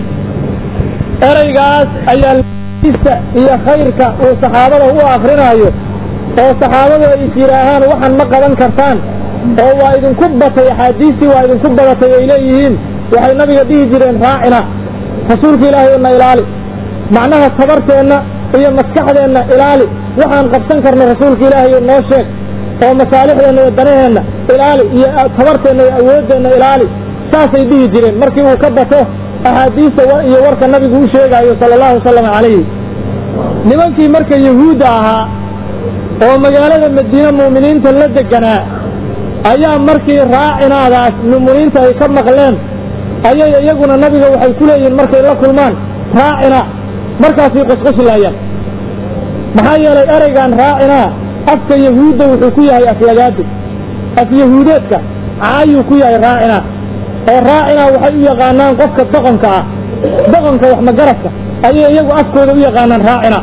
ereygaas ayaa isa iyo khayrka uu saxaabada u akrinaayo oo saxaabadu ay is yidhaahaan waxaan ma qaban kartaan oo waa idinku batay axaadiistii waa idinku badatay ay leeyihiin waxay nabiga dhihi jireen raacina rasuulka ilaahay na ilaali macnaha tabarteenna iyo maskaxdeenna ilaali waxaan qabsan karno rasuulka ilaahay noo sheeg oo masaalixdeenna iyo danaheenna ilaali iyo tabarteenna iyo awooddeenna ilaali saasay dhihi jireen markii uu ka bato axaadiista iyo warka nabigu u sheegaayo sala allahu wasalam calayhi nimankii marka yahuudda ahaa oo magaalada madiine mu'miniinta la deganaa ayaa markii raacinaadaas mu'miniinta ay ka maqleen ayay iyaguna nabiga waxay ku leeyihiin markay la kulmaan raacina markaasay qosqoslaayaan maxaa yeelay ereygan raacinaa afka yahuudda wuxuu ku yahay aflagaado af yahuudeedka caayuu ku yahay raacinaa oo raacinaa waxay u yaqaanaan qofka doqonka ah doqonka wax magaradka ayay iyagu afkooda u yaqaanaan raacina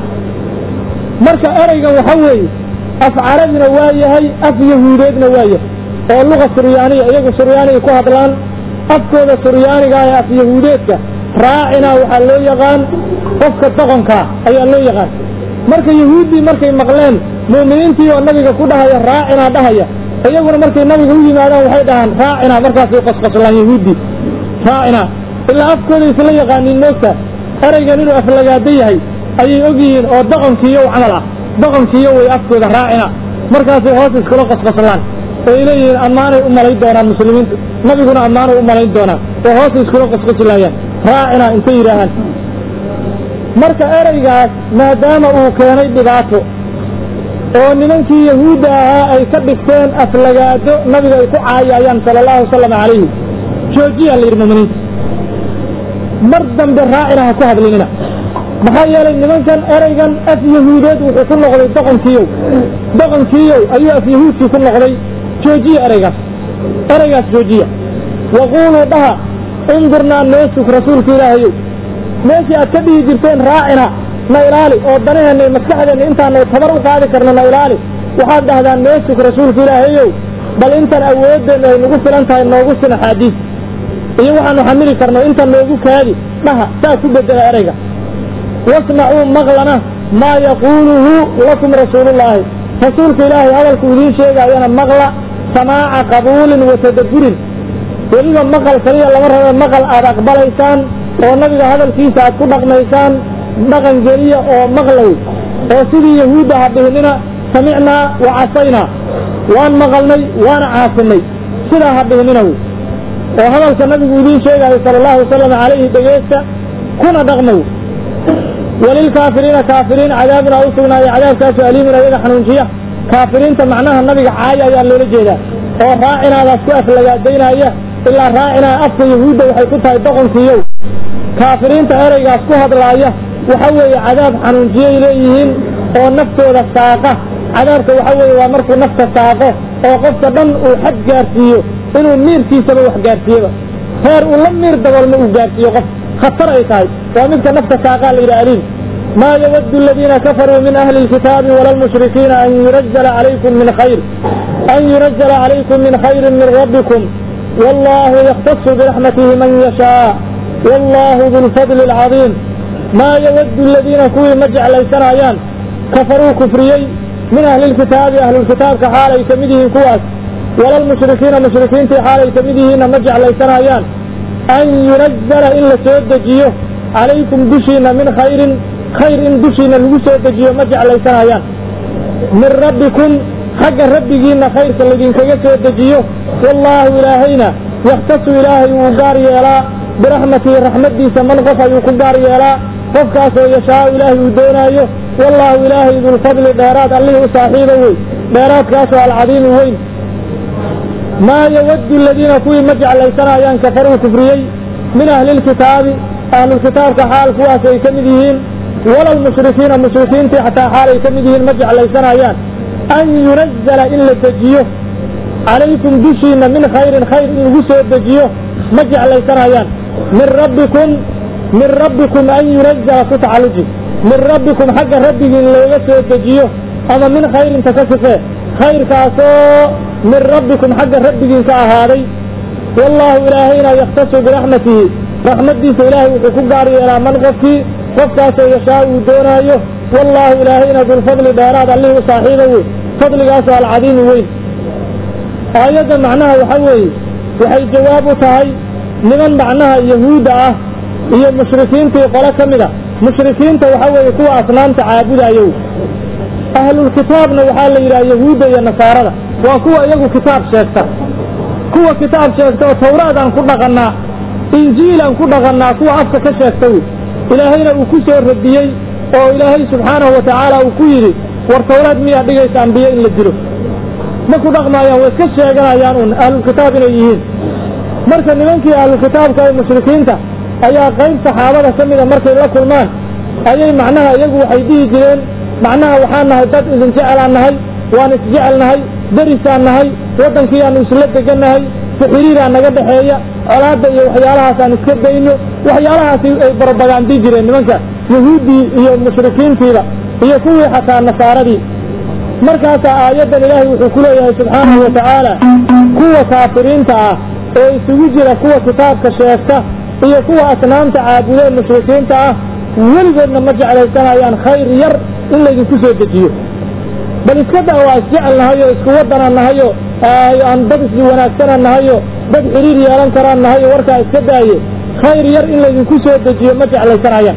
marka ereygan waxa weeye af carabina waa yahay af yahuudeedna waa yahay oo luga suryaaniya iyagu suryaaniga ku hadlaan afkooda suryaaniga ee af yahuudeedka raacinaa waxaa loo yaqaan qofka doqonkaa ayaa loo yaqaan marka yahuuddii markay maqleen mu'miniintii oo nabiga ku dhahaya raacinaa dhahaya iyaguna markay nabiga u yimaadaan waxay dhahaan raacinaa markaasay qosqoslaan yahuuddii raacinaa ilaa afkooda isla yaqaaniin moogta ereygan inuu aflagaado yahay ayay og yihiin oo doqonkiiyow camal ah doqonkiiyo way afkooda raacina markaasay hoos iskula qosqoslaan oo ay leeyihiin ammaanay u malayn doonaan muslimiintu nabiguna ammaanay u malayn doonaan oo hoos iskula qosqoslaayaan raacina intay yidhaahaan marka ereygaas maadaama uu keenay dhibaato oo nimankii yahuudda ahaa ay ka dhigteen aflagaado nabiga ay ku caayayaan sala allahu wasalam calayhi joojiyaa la yidhi muminiinta mar dambe raacina ha ku hadlinina maxaa yeelay nimankan ereygan af yahuudeed wuxuu ku noqday doqonkiiyow doqonkiiyow ayuu af yahuudkii ku noqday joojiya ereygaas ereygaas joojiya waquuluu dhaha undurnaa noo sug rasuulka ilaahayow meeshii aad ka dhihi jirteen raacina na ilaali oo danaheenna iyo maskaxdeenna intaanu tabar u qaadi karno na ilaali waxaad dhahdaan noo sug rasuulka ilaahayow bal intan awooddeennu ay nagu filan tahay noogu sin axaadiis iyo waxaanu xamili karno intan noogu kaadi dhaha saa ku bedela ereyga wasmacuu maqlana maa yaquuluhu lakum rasuulullaahi rasuulka ilaahay hadalku idiin sheegaayana maqla samaaca qabuulin wa tadabburin weliba maqal kaliya lama rabo maqal aad aqbalaysaan oo nabiga hadalkiisa aad ku dhaqmaysaan dhaqan geliya oo maqlay oo sidii yahuudda ha dhihinina samicnaa wa casaynaa waan maqalnay waana caasinay sidaa ha dhihinina wy oo hadalka nabigu idiin sheegaayo sala allahu wasalam calayhi dhegeysta kuna dhaqma wy walilkaafiriina kaafiriin cadaabuna u sugnaayo cadaabkaasu aliimun ayaga xanuunjiya kaafiriinta macnaha nabiga caaya ayaa loola jeedaa oo raacinaadaas ku aflagaadaynaya ilaa raacinaa afka yahuudda waxay ku tahay doqonkiiyow kaafiriinta ereygaas ku hadlaaya waxa weeye cadaab xanuunjiyay leeyihiin oo naftooda saaqa cadaabka waxa weeye waa markuu nafta saaqo oo qofka dhan uu xad gaarsiiyo inuu miirkiisaba wax gaarsiiyeba heer uu la miir daboolma uu gaarsiiyo qof khatar ay tahay waa midka nafta saaqaa la yidhi aliim maa yawaddu aladiina kafaruu min ahli lkitaabi wala lmushrikiina an yunazala calaykum min khayr an yunazala calaykum min khayrin min rabbikum wallahu yaktasu biraxmatihi man yashaa wallahu du lfadli alcadiim maa yawaddu aladiina kuwii ma jeclaysanayaan kafaruu kufriyey min ahli lkitaabi ahlulkitaabka xaalay ka mid yihiin kuwaas wala lmushrikiina mushrikiintii xaalay ka mid yihiinna ma jeclaysanayaan an yunazala in la soo dejiyo calaykum dushiina min khayrin khayr in dushiina lagu soo dejiyo ma jeclaysanayaan min rabbikum xagga rabbigiinna khayrka laydinkaga soo dejiyo wallaahu ilaahayna yakhtasu ilaahay wuu gaar yeelaa biraxmatihi raxmaddiisa man qof ayuu ku gaar yeelaa qofkaasoo yashaau ilaahay uu doonaayo wallaahu ilaahay dulfadli dheeraad allihii u saaxiiba wey dheeraadkaasoo alcadiimi weyn maa yawaddu aladiina kuwii ma jeclaysanayaan kafaruu kufriyey min ahlilkitaabi ahlulkitaabka xaal kuwaas ay ka mid yihiin wala lmushrikiina mushrikiintii xataa xaal ay ka mid yihiin ma jeclaysanayaan an yunazala in la dejiyo calaykum dushiinna min khayrin khayr in lagu soo dejiyo ma jeclaysanayaan min rabbikum min rabbikum an yunazala ku tacaluji min rabbikum xagga rabbigiin looga soo dejiyo ama min khayrinta ka sifee khayrkaasoo min rabbikum xagga rabbigiin ka ahaaday wallaahu ilaahayna yakhtasu biraxmatihi raxmaddiisa ilaahay wuxuu ku gaar yeelaa man qofkii qofkaasoo yashaa uu doonaayo wallaahu ilaahayna dulfadli dheeraad allihii u saaxiiba wey fadligaasoo alcadiimi weyn aayadda macnaha waxa weeye waxay jawaab u tahay niman macnaha yahuudda ah iyo mushrikiintii qole ka mid a mushrikiinta waxa weeye kuwa asnaamta caabudayo ahlulkitaabna waxaa la yidhaha yahuudda iyo nasaarada waa kuwa iyagu kitaab sheegta kuwa kitaab sheegta oo tawraadaan ku dhaqannaa injiilaan ku dhaqannaa kuwa afka ka sheegta wey ilaahayna uu ku soo radiyey oo ilaahay subxaanahu wa tacaala uu ku yidhi war tawraad miyaa dhigaysa ambiye in la dilo ma ku dhaqmaayaan way iska sheeganayaan un ahlulkitaab inay yihiin marka nimankii ahlulkitaabka ee mushrikiinta ayaa qayb saxaabada ka mida markay la kulmaan ayay macnaha iyagu waxay dhihi jireen macnaha waxaan nahay dad idin jecelaan nahay waan isjecel nahay derisaan nahay waddankiiaanu isla degannahay sixiriiraa naga dhexeeya colaadda iyo waxyaalahaasaan iska dayno waxyaalahaasi ay barobagandi jireen nimanka yahuuddii iyo mushrikiintiiba iyo kuwii xataa nasaaradii markaasaa aayaddan ilaahay wuxuu ku leeyahay subxaanahu wa tacaala kuwa kaafiriinta ah oo isugu jira kuwa kitaabka sheegta iyo kuwa asnaamta caabudeen mushrikiinta ah weligoodna ma jeclaysanayaan khayr yar in laydinku soo dejiyo bal iska daa waa isjecel nahayo isku waddanaan nahayo aan dad isli wanaagsanaan nahayo dad xiriir yeelan karaan nahayo warkaa iska daaye khayr yar in laydinku soo dejiyo ma jeclaysanayaan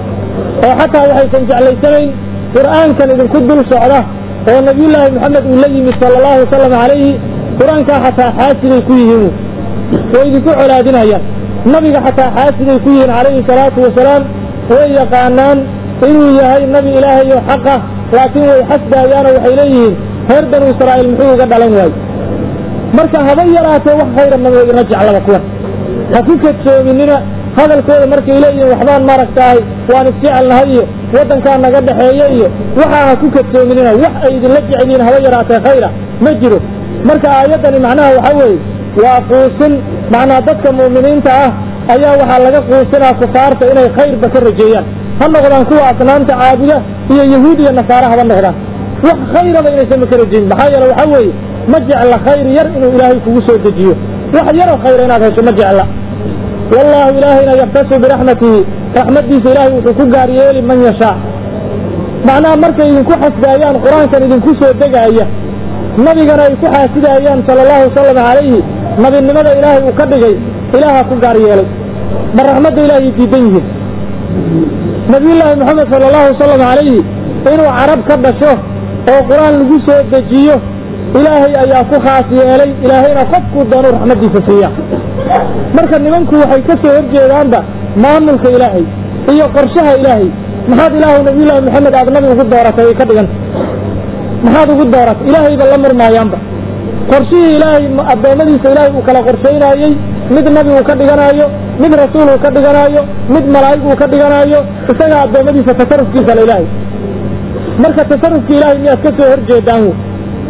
oo xataa waxaysan jeclaysanayn qur'aankan idinku dul socda oo nabiyullaahi moxamed uu la yimid sala allahu wasalam calayhi qur-aankaa xataa xaasiday ku yihiin way idinku colaadinayaan nabiga xataa xaasiday ku yihiin calayhi salaatu wasalaam way yaqaanaan inuu yahay nabi ilaahay oo xaqa laakiin way xasdaayaanoo waxay leeyihiin reer banu israa'iil muxuu uga dhalan waaye marka haba yaraatee wax khayra maba ina jeclaba kuwan ha ku kadsoominina hadalkooda markay leeyihiin waxbaan maaragtahay waan isjecelnahay iyo waddankaa naga dhexeeya iyo waxaa ha ku kadsoominina wax ay idinla jecelyihiin haba yaraatee khayra ma jiro marka aayaddani macnaha waxaa weeye waa quusin macnaa dadka mu'miniinta ah ayaa waxaa laga quusinaa kufaarta inay khayrba ka rajeeyaan ha noqdaan kuwa asnaamta caabuda iyo yahuud iyo nasaare haba noqdaan wax khayraba inaysan ma ka rajeyin maxaa yeele waxaa weeye ma jecla khayr yar inuu ilaahay kugu soo dejiyo wax yaroo khayra inaad hesho ma jecla wallaahu ilaahayna yaktasu biraxmatihi raxmaddiisa ilaahay wuxuu ku gaar yeeli man yashaa macnaha markay idinku xasdaayaan qur-aankan idinku soo degaaya nabigana ay ku xaasidaayaan sala allahu wasalam calayhi nabinimada ilaahay uu ka dhigay ilaaha ku gaar yeelay ma raxmadda ilaahay diidan yihiin nabiyullaahi moxamed sala allahu wasalam calayhi inuu carab ka dhasho oo qur-aan lagu soo dejiyo ilaahay ayaa ku khaas yeelay ilaahayna qofkuu doonuu raxmaddiisa siiya marka nimanku waxay ka soo horjeedaanba maamulka ilaahay iyo qorshaha ilaahay maxaad ilaahu nabiyullaahi moxamed aad nabi ugu dooratay ay ka dhiganta maxaad ugu dooratay ilaahayba la murmaayaanba qorshihii ilaahay addoommadiisa ilaahay uu kala qorshaynaayey mid nabi uu ka dhiganaayo mid rasuul uu ka dhiganaayo mid malaa'ig uu ka dhiganaayo isagaa addoommadiisa tasarufkiisa la ilaahay marka tasarufka ilaahay miyaad ka soo horjeedaan wy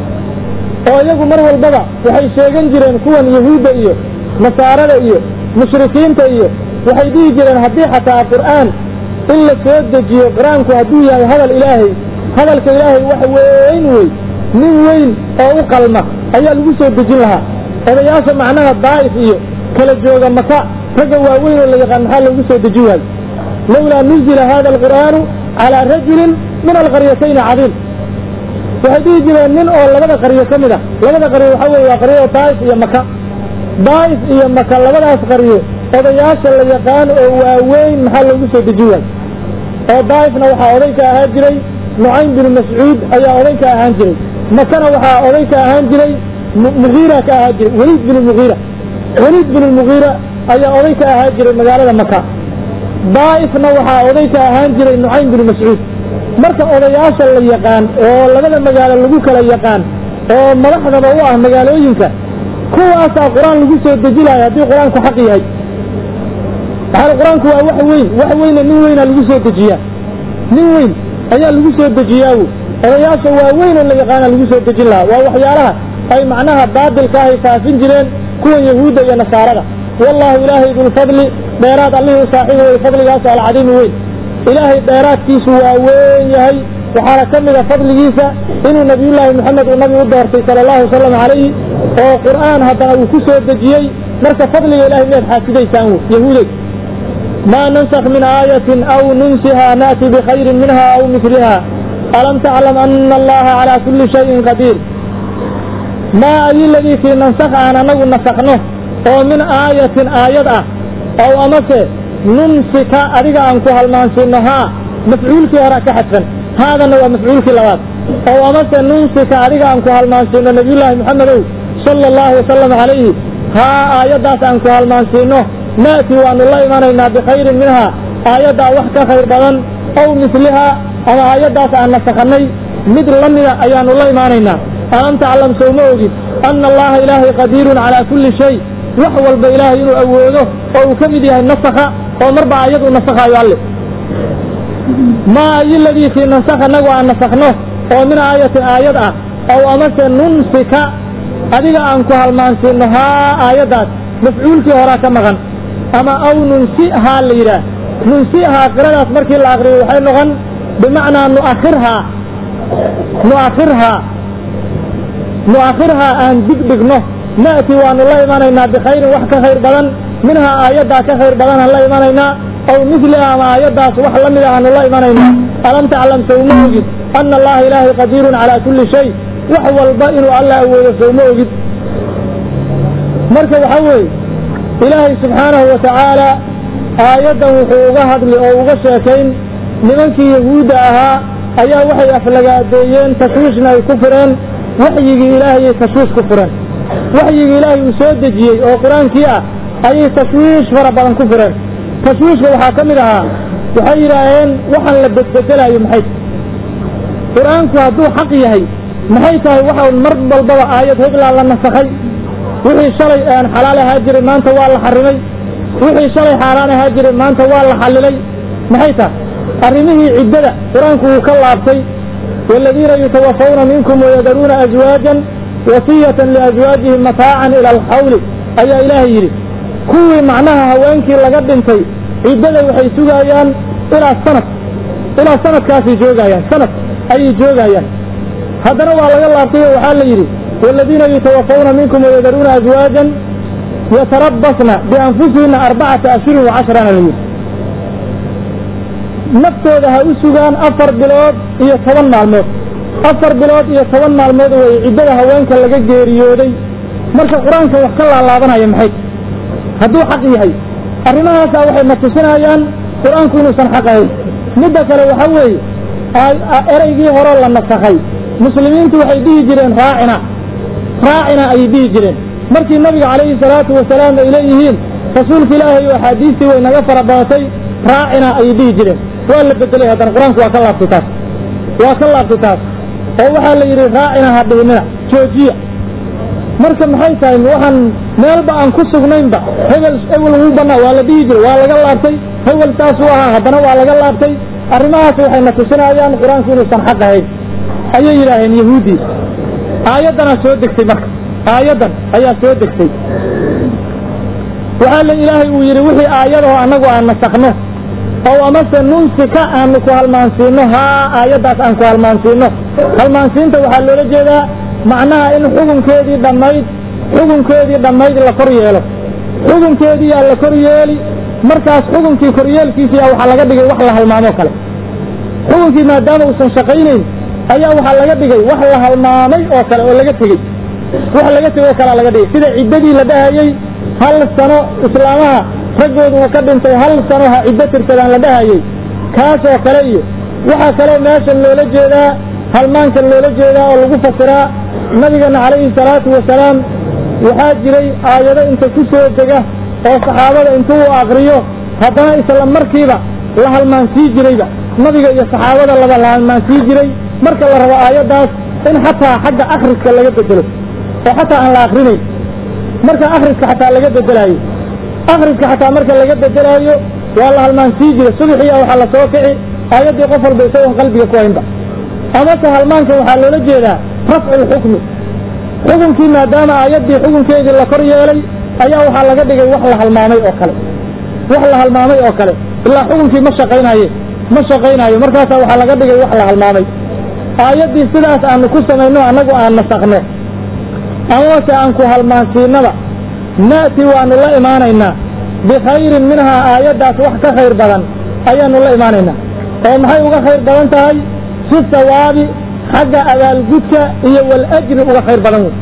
oo iyagu mar walbaba waxay sheegan jireen kuwan yahuudda iyo nasaarada iyo mushrikiinta iyo waxay dhihi jireen haddii xataa qur'aan in la soo dejiyo qur-aanku hadduu yahay hadal ilaahay hadalka ilaahay wax weyn wey nin weyn oo u qalma ayaa lagu soo dejin lahaa odayaasha macnaha daa'if iyo kala jooga maka ragga waaweyn oo la yaqaan maxaa loogu soo dejin waayo lowlaa nuzila hada alqur'aanu calaa rajulin min alqaryatayni cadiim waxay dhihi jireen nin oo labada qaryo ka mid ah labada qaryo waxaa weye waa qaryada daa'if iyo maka daa'if iyo maka labadaas qaryo odayaasha la yaqaan oo waaweyn maxaa loogu soo dejin waayo oo daa'ifna waxaa oday ka ahaan jiray nucaym binu mascuud ayaa oday ka ahaan jiray makana waxaa oday ka ahaan jiray mugiira ka ahaan jiray weliid binu mugiira weliid binu mugiira ayaa oday ka ahaan jiray magaalada maka daa'ifna waxaa oday ka ahaan jiray nucaym binu mascuud marka odayaasha la yaqaan oo labada magaalo lagu kala yaqaan oo madaxdaba u ah magaalooyinka kuwaasaa qur-aan lagu soo dejinayo haddii qur-aanku xaq yahay maxaa qur-aanku waa wax weyn wax weyna nin weynaa lagu soo dejiyaa nin weyn ayaa lagu soo dejiyaawo odayaasha waa weyn oo la yaqaana lagu soo dejin lahaa waa waxyaalaha ay macnaha baadilka ahay faafin jireen kuwan yahuudda iyo nasaarada wallahu ilaahay dulfadli dheeraad allihii u saaxiib wey fadligaasu alcadiimi weyn ilaahay dheeraadkiisu waa weyn yahay waxaana ka mida fadligiisa inuu nabiyullaahi moxamed uu nabi u doortay sala allahu wasalam calayhi oo qur'aan haddana uu ku soo dejiyey marka fadliga ilahay miyaad xaasidaysaan w yahuudey maa nansakh min aayatin aw nunsiha na'ti bikhayrin minha aw miliha alam taclam ana allaha calaa kulli shayin qadiir maa ayi ladii kii nansakh aan anagu nasakno oo min aayatin aayad ah ow amase nunsika adiga aan ku halmaansiino haa mafcuulkii hore ka xadfan haadana waa mafcuulkii labaad ow amase nunsika adiga aan ku halmaansiino nabiyullaahi moxamedow sala allahu wasalam calayhi haa aayaddaas aan ku halmaansiino na'ti waanu la imanaynaa bikhayrin minhaa aayaddaa wax ka khayr badan ow mislihaa ama aayaddaas aan nasakhanay mid la mida ayaanu la imaanaynaa alam taclam sow ma ogid anna allaha ilaahay qadiirun calaa kulli shay wax walba ilaahay inuu awoodo oo uu ka mid yahay nasakha oo marba aayad uu nasakhaayo alle maa ayi ladii kii nansakh annagu aan nasakhno oo min aayatin aayad ah ow amase nunsika adiga aan ku halmaansiino haa aayaddaas mafcuulkii horaa ka maqan ama aw nunsihaa la yidhaah nunsihaa qiradaas markii la akriyo waxay noqon bimacnaa nuakhirhaa nuakhirhaa nuakhirhaa aan dib dhigno na'ti waanu la imanaynaa bikhayrin wax ka khayr badan minhaa aayaddaa ka khayr badan aan la imanaynaa aw miliha ama aayaddaas wax la mid aanu la imanaynaa alam taclam sowma ogid ana allaha ilaahay qadiirun calaa kulli shay wax walba inuu alla awoodo sowma ogid marka waxaa weeye ilaahay subxaanahu wa tacaala aayaddan wuxuu uga hadli oo uga sheekayn nimankii yahuudda ahaa ayaa waxay aflagaadeeyeen tashwiishna ay ku fureen waxyigii ilaahayay tashwiish ku fureen waxyigii ilaahay uu soo dejiyey oo qur-aankii ah ayay tashwiish fara badan ku fureen tashwiishka waxaa ka mid ahaa waxay yidhaaheen waxaan la bedbedelaayo maxay qur-aanku hadduu xaq yahay maxay tahay waxa mar walbaba aayad heblaa la nasakhay wixii shalay aan xalaal ahaa jiray maanta waa la xarimay wixii shalay xaaraan ahaa jiray maanta waa la xallilay maxay tahay arrimihii ciddada qur-aanku wuu ka laabtay waaladiina yutawafawna minkum wayadaruuna aswaajan wasiyatan liaswaajihim mataacan ila alxawli ayaa ilaahay yidhi kuwii macnaha haweenkii laga dhintay ciddada waxay sugaayaan ilaa sanad ilaa sanadkaasay joogayaan sanad ayay joogayaan haddana waa laga laabtay oo waxaa la yidhi waaladiina yutawafawna minkum wayadaruuna aswaajan yatarabasna bianfusihina arbacata ashhurin wacashrana la yidhi naftooda ha u sugaan afar bilood iyo toban maalmood afar bilood iyo toban maalmood way ciddada haweenka laga geeriyooday marka qur-aanka wax ka laalaabanaya maxay hadduu xaq yahay arrimahaasaa waxay na tusinayaan qur-aanku inuusan xaq ahayn midda kale waxa weeye ereygii horeo la nasakhay muslimiintu waxay dhihi jireen raacina raacina ayay dhihi jireen markii nabiga calayhi salaatu wasalaam ay leeyihiin rasuulka ilaahay oo axaadiistii way naga fara badatay raacina ayay dhihi jireen waa la bedelay haddana qur-aanku waa ka laabtay taas waa ka laabtay taas oo waxaa la yidhi raacina ha dhihinina joojiya marka maxay tahay waxaan meelba aan ku sugnaynba hebel hebel wuu banaa waa la dhihi jiray waa laga laabtay hebel saasuu ahaa haddana waa laga laabtay arrimahaas waxay na tusinayaan qur-aanku inuusan xaq ahayn ayay yidhaaheen yahuuddii aayaddanaa soo degtay marka aayaddan ayaa soo degtay waxaa la ilaahay uu yidhi wixii aayadahoo annagu aan nasakno ow amase nunsika aanu ku halmaansiino haa aayaddaas aan ku halmaansiino halmaansiinta waxaa loola jeedaa macnaha in xukunkeedii dhammayd xukunkeedii dhammayd la kor yeelo xukunkeedii yaa la kor yeeli markaas xukunkii koryeelkiisiyaa waxaa laga dhigay wax la halmaamoo kale xukunkii maadaama uusan shaqaynayn ayaa waxaa laga dhigay wax la halmaamay oo kale oo laga tegey wax laga tegey oo kalea laga dhigay sida ciddadii la dhahayey hal sano islaamaha raggoodu uu ka dhintay hal sano ha ciddo tirsadaan la dhahayey kaasoo kale iyo waxaa kaloo meeshan loola jeedaa halmaankan loola jeedaa oo lagu fasiraa nabigana calayhi salaatu wasalaam waxaa jiray aayado inta ku soo dega oo saxaabada intuu u akriyo haddana isla markiiba la halmaansii jirayba nabiga iyo saxaabada laba la halmaansii jiray marka la rabo aayaddaas in xataa xagga akhriska laga bedelo oo xataa aan la akrinayn marka akhriska xataa laga bedelaayo akhriska xataa marka laga bedelaayo waa la halmaansii jiray subaxiya waxaa la soo kici aayaddii qof walba isagoon qalbiga ku haynba amase halmaanka waxaa loola jeedaa rafcu lxukmi xukunkii maadaama aayaddii xukunkeedii la kor yeelay ayaa waxaa laga dhigay wax la halmaamay oo kale wax la halmaamay oo kale ilaa xukunkii ma shaqaynaye ma shaqaynaayo markaasaa waxaa laga dhigay wax la halmaamay aayaddii sidaas aanu ku samayno annagu aan nasakno amase aan ku halmaansiinaba na'ti waanu la imaanaynaa bikhayrin minhaa aayaddaas wax ka khayr badan ayaanu la imaanaynaa oo maxay uga khayr badan tahay fi sawaabi xagga abaalgudka iyo waljri uga khayr badan wey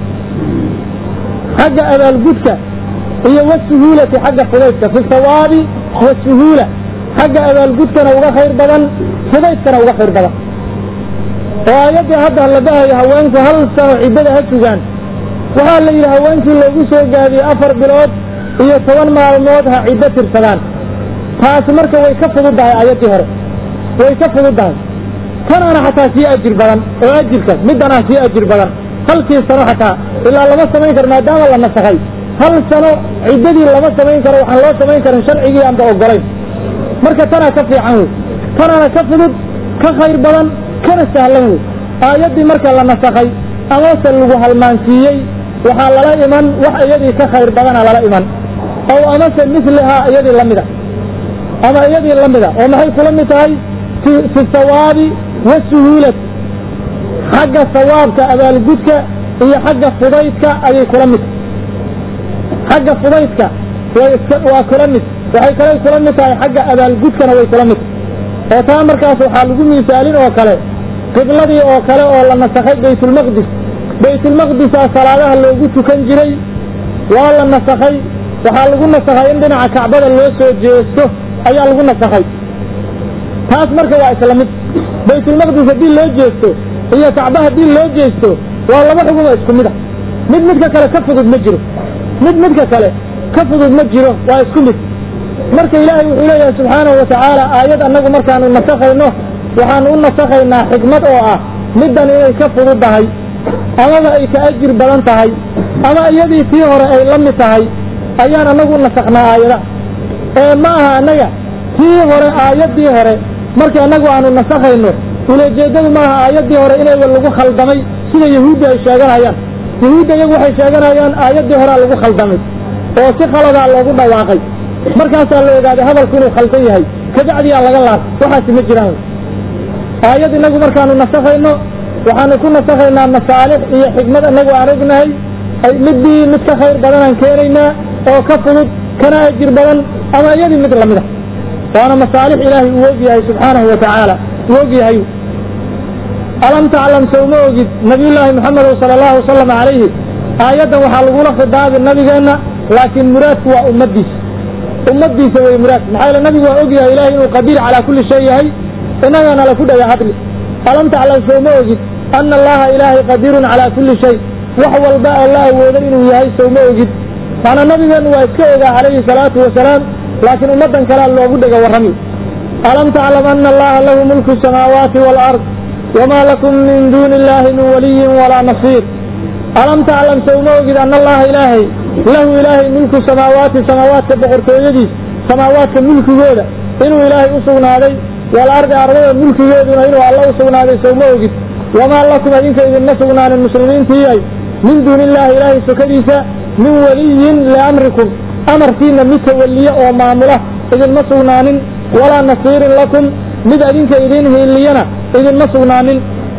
xagga abaalgudka iyo wasuhuulati xagga fudaydka fi sawaabi wasuhuula xagga abaalgudkana uga khayr badan fudaydkana uga khayr badan oo aayaddii hadda la dhahayo haweenku hal sano ciddada ha sugaan waxaa la yidhi haweenkii loogu soo gaadiyey afar bilood iyo toban maalmood ha ciddo tirsadaan taasi marka way ka fududdahay aayaddii hore way ka fududdahay tanaana xataa sii ajir badan oo ajirka middanaa sii ajir badan halkii sano xataa ilaa lama samayn karo maadaama la nasakhay hal sano ciddadii lama samayn karo waxaan loo samayn karin sharcigii aanba ogolayn marka tanaa ka fiican wey tanaana ka fudud ka khayr badan kana sahlan wey aayaddii marka la nasakhay amase lagu halmaansiiyey waxaa lala iman wax iyadii ka khayr badana lala iman ow amase mislihaa iyadii la mida ama iyadii la mida oo maxay kula mid tahay fi sawaabi wasuhuulati xagga sawaabka abaalgudka iyo xagga fudaydka ayay kula mid xagga fudaydka waa kula mid waxay kalay kula mid tahay xagga abaalgudkana way kula mid oo taa markaas waxaa lagu miisaalin oo kale qibladii oo kale oo la nasakhay baytulmaqdis baytulmaqdisaa salaadaha loogu tukan jiray waa la nasakhay waxaa lagu nasakhay in dhinaca kacbada loo soo jeesto ayaa lagu nasakhay taas marka waa isla mid baytulmaqdis haddii loo jeesto iyo kacba haddii loo jeesto waa laba xugumo isku mid a mid midka kale ka fudud ma jiro mid midka kale ka fudud ma jiro waa isku mid marka ilaahay wuxuu leeyahay subxaanahu watacaala aayad annagu markaanu nasakhayno waxaanu u nasakhaynaa xikmad oo ah middan inay ka fududdahay amaba ay ka ajir badan tahay ama iyadii tii hore ay la mid tahay ayaan annagu u nasakhnaa aayada ee ma aha annaga tii hore aayaddii hore markii annagu aanu nasakhayno ulajeeddadu maaha aayaddii hore inayba lagu khaldamay sida yahuudda ay sheeganayaan yahuudda iyagu waxay sheeganayaan aayaddii horea lagu khaldamay oo si khaladaa loogu dhawaaqay markaasaa la ogaaday hadalku inuu khaldan yahay kabacdiyaa laga laab waxaasi ma jiraan aayad inagu markaanu nasakhayno waxaanu ku nasakhaynaa masaalix iyo xikmad inagu aan ognahay midii mid ka khayr badanaan keenaynaa oo ka fudud kana ajir badan ama iyadii mid lamid a waana masaalix ilaahay uu og yahay subxaanahu wa tacaala uu og yahay alam taclam sow ma ogid nabiyullaahi moxamedow sala allahu wasalam calayhi aayaddan waxaa lagula khidaabi nabigeenna laakiin muraadku waa ummaddiisa ummaddiisa wey muraadku maxaa yeele nabigu waa og yahay ilahay inuu qadiir calaa kulli shay yahay innagana laku dhaga hadli alam taclam sow ma ogid ana allaha ilaahay qadiirun calaa kulli shay wax walba oo la awoodo inuu yahay sow ma ogid macnaa nabigeennu waa iska ogaa calayhi salaatu wasalaam laakiin ummaddan kalea loogu dhega warrami alam taclam ana allaha lahu mulku samaawaati waalard wamaa lakum min duuni illaahi min waliyin walaa nasiir alam taclam sow ma ogid ana allaha ilaahay lahu ilaahay mulku samaawaati samaawaadka boqortooyadiis samaawaadka mulkigooda inuu ilaahay u sugnaaday waalardi ardada mulkigeeduna inuu alla u sugnaaday sow ma ogid wamaa lakum idinka idinma sugnaanin muslimiintiiyay min duuni illaahi ilaahay sokadiisa min waliyin liamrikum amarkiina mid tawalliye oo maamula idinma sugnaanin walaa nasiirin lakum mid adinka idin hiiliyana idinma sugnaanin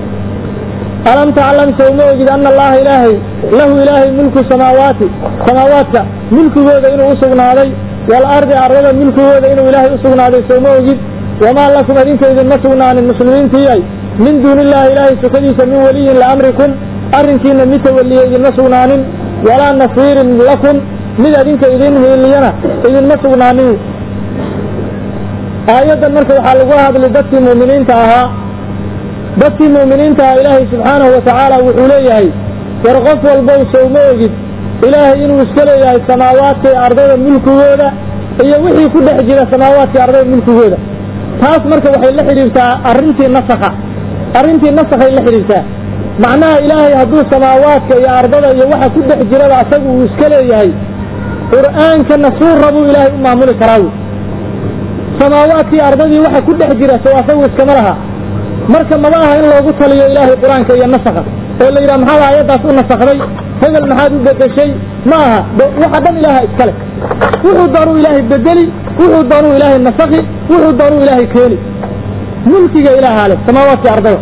alam taclam sow ma ogid ana allaha ilaahay lahu ilaahay mulku samaawaati samaawaadka mulkigooda inuu u sugnaaday waalardi ardada mulkigooda inuu ilaahay u sugnaaday sow ma ogid wamaa lakum adinka idinma sugnaanin muslimiintiiyay min duuni illaahi ilaahay sukadiisa min waliyin liamrikum arrinkiina mid tawalliye idinma sugnaanin walaa nasiirin lakum mid adinka idin hiiliyana idinma sugnaanin aayaddan marka waxaa lagu hadlay dadkii mu'miniinta ahaa dadkii mu'miniinta ahaa ilaahay subxaanahu wa tacaala wuxuu leeyahay war qof walbow sowma ogid ilaahay inuu iska leeyahay samaawaadka iyo ardada mulkigooda iyo wixii ku dhex jira samaawaadka iyo ardada mulkigooda taas marka waxay la xidhiirtaa arrintii nasakha arrintii nasakhay la xidhiirtaa macnaha ilaahay hadduu samaawaadka iyo ardada iyo waxa ku dhex jiraba asagu uu iska leeyahay qur'aankana suu rabuu ilaahay u maamuli karaa wy samaawaadkii ardadii waxa ku dhex jira sow asagu iskama laha marka maba aha in loogu taliyo ilaahay qur-aanka iyo nasakha oo la yidhaha maxaad aayaddaas u nasakday hebel maxaad u bedeshay ma aha waxa dhan ilaaha iskale wuxuu doonuu ilaahay bedeli wuxuu doonuu ilaahay nasakhi wuxuu doonuu ilaahay keeni mulkiga ilaahaa leh samaawaadkii ardada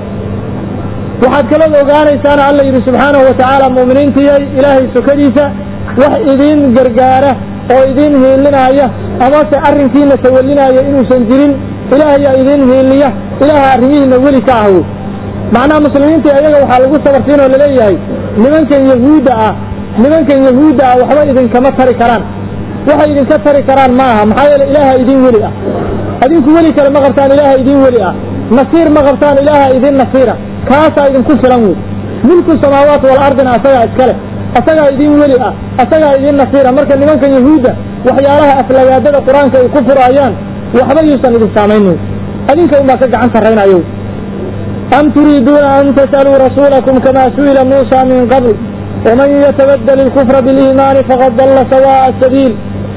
waxaad kaloo ogaanaysaana alla yidhi subxaanahu wa tacaala mu'miniintiyay ilaahay sokadiisa wax idiin gargaara oo idiin hiilinaya amase arrinkiina tawallinaya inuusan jirin ilaahayaa idiin hiiliya ilaaha arrimihiina weli ka ah wey macnaha muslimiinta iyaga waxaa lagu sabarsiin oo laleeyahay nimankan yahuudda ah nimankan yahuudda ah waxba idinkama tari karaan waxay idinka tari karaan ma aha maxaa yeele ilaaha idiin weli ah adinku weli kale ma qabtaan ilaaha idiin weli ah nasiir ma qabtaan ilaaha idiin nasiira kaasaa idinku filan wey milku samaawaat wal ardina asagaa iskale asagaa idiin weli ah asagaa idiin nasiira marka nimankan yahuudda waxyaalaha aflagaadada qur-aanka ay ku furaayaan waxba yuusan idin saamaynin adinka unbaa ka gacan sarraynayo am turiiduuna an tas'aluu rasuulakum kamaa su'ila muusa min qabl waman yatabadel ilkufra biliimaani faqad dalla sawaa'a sabiil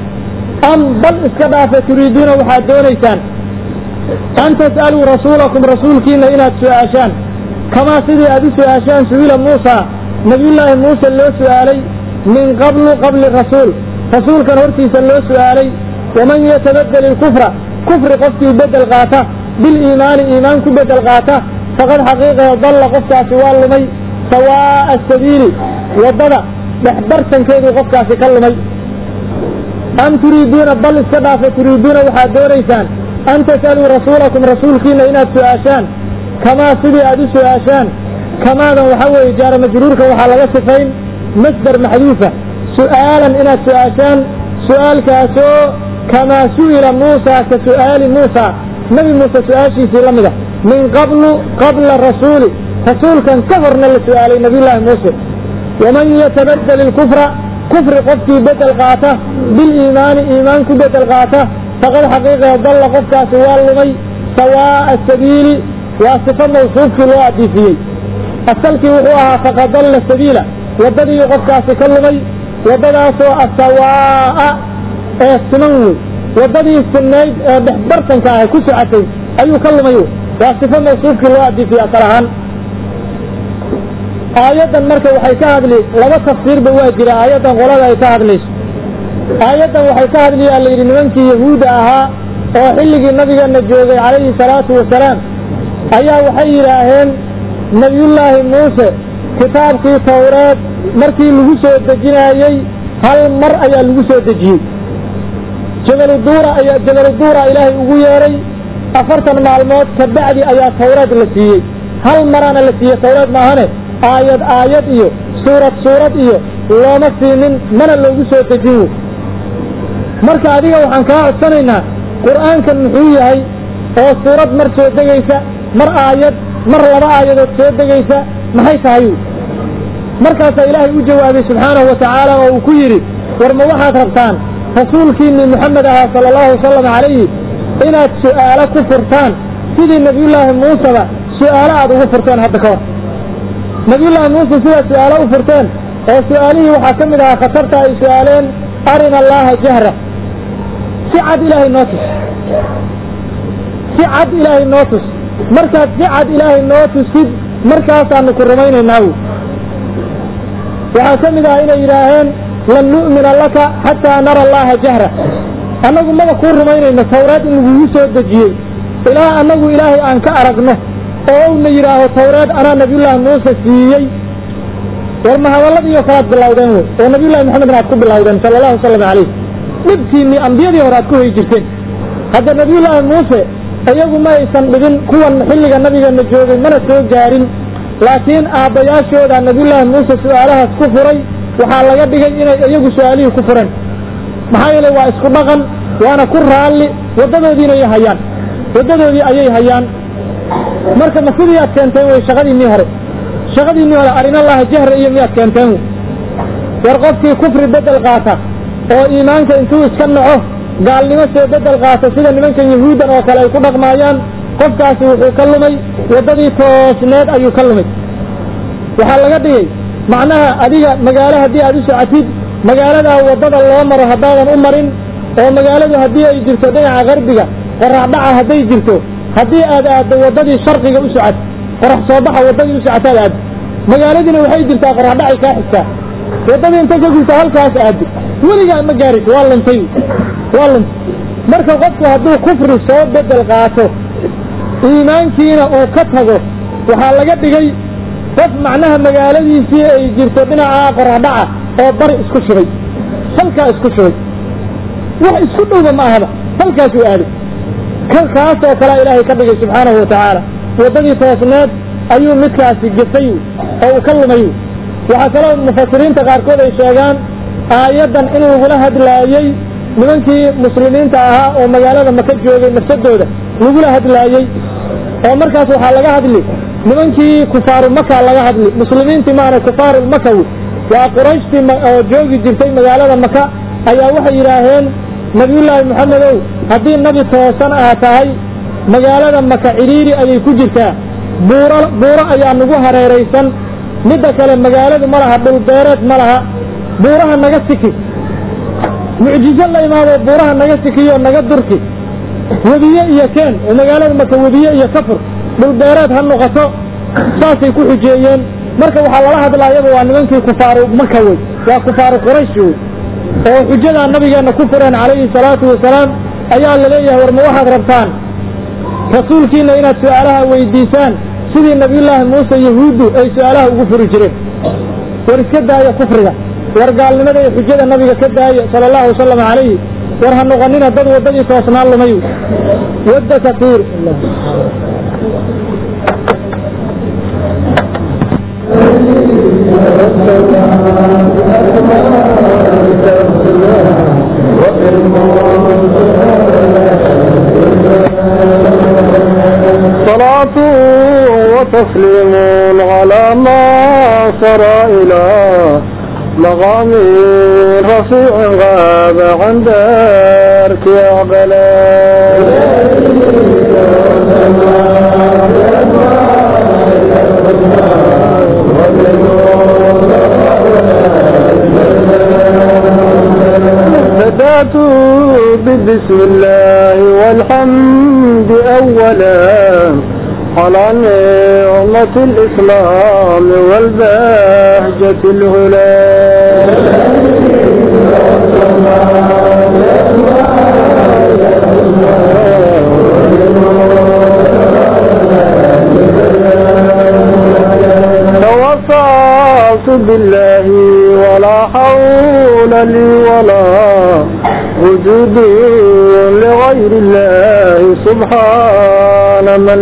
am bal iska dhaafa turiiduuna waxaad doonaysaan an tas'aluu rasuulakum rasuulkiina inaad su'aashaan kamaa sidii aad u su'aashaan su'ila muusa nabiyullaahi muuse loo su'aalay min qablu qabli rasuul rasuulkan hortiisa loo su'aalay waman yatabadel ilkufra kufri qofkii bedel qaata biliimaani iimaan ku bedel qaata faqad xaqiiqahe dalla qofkaasi waa lumay sawaa'a sabiili waddada dhexbartankeeduu qofkaasi ka lumay am turiiduuna bal iska dhaafa turiiduuna waxaad doonaysaan an tas'aluu rasuulakum rasuulkiina inaad su'aashaan kamaa sidii aad u su'aashaan kamaadan waxaa weeye jaara majruurka waxaa laga sifayn masdar maxduufa su'aalan inaad su'aashaan su'aalkaasoo kamaa su'ila muusa ka su'aali muusa nebi muuse su'aashiisii la mida min qablu qabla rasuuli rasuulkan ka horna la su'aalay nabiyullaahi muuse waman yatabadel ilkufra kufri qofkii bedel qaata biliimaani iimaan ku bedel qaata faqad xaqiiqee dalla qofkaasi waa lumay sawaa'a sabiili waa sifo mawsuufkii loo adiifiyey asalkii wuxuu ahaa faqad dalla sabiila waddadiiu qofkaasi ka lumay waddadaasoo asawaa'a ee siman wey waddadii sinnayd ee dhexbartanka ahay ku socotay ayuu ka lumay wey waa sifo mawsuufkii loo adiifiyey asal ahaan aayaddan marka waxay ka hadli laba tafsiirba waa jira aayaddan qolada ay ka hadlayso aayaddan waxay ka hadlayaa la yidhi nimankii yahuudda ahaa oo xilligii nabigeenna joogay calayhi salaatu wasalaam ayaa waxay yidhaaheen nebiyullaahi muuse kitaabkii tawreed markii lagu soo dejinaayey hal mar ayaa lagu soo dejiyey jabaluduura ayaa jabaluduura ilaahay ugu yeedhay afartan maalmood ka bacdi ayaa tawreed la siiyey hal maraana la siiyey tawreed maahane aayad aayad iyo suurad suurad iyo looma siinin mana loogu soo dejin wey marka adiga waxaan kaa codsanaynaa qur'aankan muxuu yahay oo suurad mar soo degaysa mar aayad mar laba aayadood soo degaysa maxay tahay wy markaasaa ilaahay u jawaabay subxaanahu wa tacaala oo uu ku yidhi war ma waxaad rabtaan rasuulkiinnii moxamed ahaa sala allahu wasalam calayhi inaad su'aalo ku furtaan sidii nebiyullaahi muuseba su'aalo aad ugu furteen hadda ka hor nebiyullaahi muuse sidaad su'aalo u furteen oo su'aalihii waxaa ka mid ahaa khatarta ay su'aaleen arina allaaha jahra si cad ilaahay noo tus si cad ilaahay noo tus markaad si cad ilaahay noo tusid markaasaanu ku rumaynaynaa wy waxaa ka mid ah inay yidhaaheen lan nu'mina laka xataa nara allaha jahra annagu maba kuu rumaynayno tawreed in lagugu soo dejiyey ilaa annagu ilaahay aan ka aragno oo owna yidhaaho tawreed anaa nabiyullaahi muuse siiyey war ma hadalladiioo kalaad bilowdeen wey oo nabiyullahi moxamedna aad ku bilowdeen sala allahu wasalam calayh dhibkiinnii ambiyadii hore aad ku hoy jirteen hadda nabiyullaahi muuse iyagu ma aysan dhibin kuwan xilliga nabigeenna joogay mana soo gaarin laakiin aabbayaashooda nabiyullaahi muuse su'aalahaas ku furay waxaa laga dhigay inay iyagu su'aalihii ku fureen maxaa yeelay waa isku dhaqan waana ku raalli waddadoodiina ay hayaan waddadoodii ayay hayaan marka ma sidii aad keenteen wey shaqadiinnii hore shaqadiinnii hore arinallaha jahra iyo miyaad keenteen wey war qofkii kufri beddel qaata oo iimaanka intuu iska naco gaalnimo soo beddel qaata sida nimankan yahuuddan oo kale ay ku dhaqmaayaan qofkaasi wuxuu ka lumay waddadii toosneed ayuu ka lumay waxaa laga dhigay macnaha adiga magaalo haddii aad u socotid magaaladaa waddada loo maro haddaadan u marin oo magaaladu haddii ay jirto dhinaca qarbiga qoraxdhaca hadday jirto haddii aad aaddo waddadii sharqiga u socot qorax soo baxa waddadii u socotaad aaddo magaaladiina waxay jirtaa qoraxdhacay kaa xigtaa waddadii inta ka gurta halkaas aaddo weligaa ma gaarito waa luntay waa luntay marka qofku hadduu kufri soo beddel qaato iimaankiina uu ka tago waxaa laga dhigay qof macnaha magaaladiisii ay jirto dhinaca qoraxdhaca oo bari isku shubay halkaa isku shubay wax isku dhowba ma ahaba halkaasuu aaday kan kaas oo kalea ilaahay ka dhigay subxaanahu watacaala waddadii toosneed ayuu midkaasi gefay oo uu ka lumay waxaa kaloo mufasiriinta qaarkood ay sheegaan aayaddan in lagula hadlaayey nimankii muslimiinta ahaa oo magaalada maka joogay nafsadooda lagula hadlaayey oo markaas waxaa laga hadli nimankii kufaaru maka laga hadli muslimiintii maana kufaaru makawi waa qurayshtii oo joogi jirtay magaalada maka ayaa waxay yidhaaheen nabiyullaahi moxamedow haddii nabi toosan aa tahay magaalada maka cidhiiri ayay ku jirtaa buuro buuro ayaa nagu hareeraysan midda kale magaaladu ma laha dhulbeereed ma laha buuraha naga siki mucjizo la imaado buuraha naga sikiyo naga durki webiye iyo keen oo magaalada maka webiye iyo kafur dhulbeereed ha noqoto saasay ku xujeeyeen marka waxaa lala hadlaayaba waa nimankii kufaaru maka wey waa kufaaru quraysh wey oo xujadaa nabigeenna ku fureen calayhi salaatu wasalaam ayaa la leeyahay war ma waxaad rabtaan rasuulkiina inaad su'aalaha weydiisaan sidii nabiyullaahi muuse yahuuddu ay su'aalaha ugu furi jireen war iska daaya kufriga war gaalnimada iyo xujada nabiga ka daaya sala allahu wasalam calayhi war ha noqonina dad waddadii toosnaan lumay wadda kasiir صلاة وتسليم على ما صار إلى مقام رفيع غاب عن دارك يا بدأت ببسم الله والحمد أولا على نعمة الإسلام والبهجة الهلا توصلت بالله ولا حول لي ولا وجود لغير الله سبحان من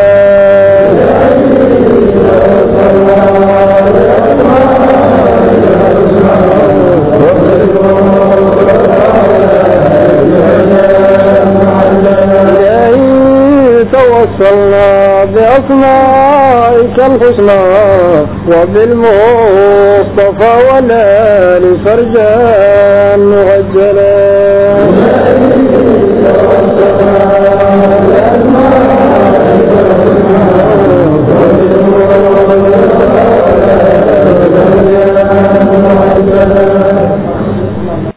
عليه توصلنا بأسمائك الحسنى وبالمصطفى والآل فرجا مغجلا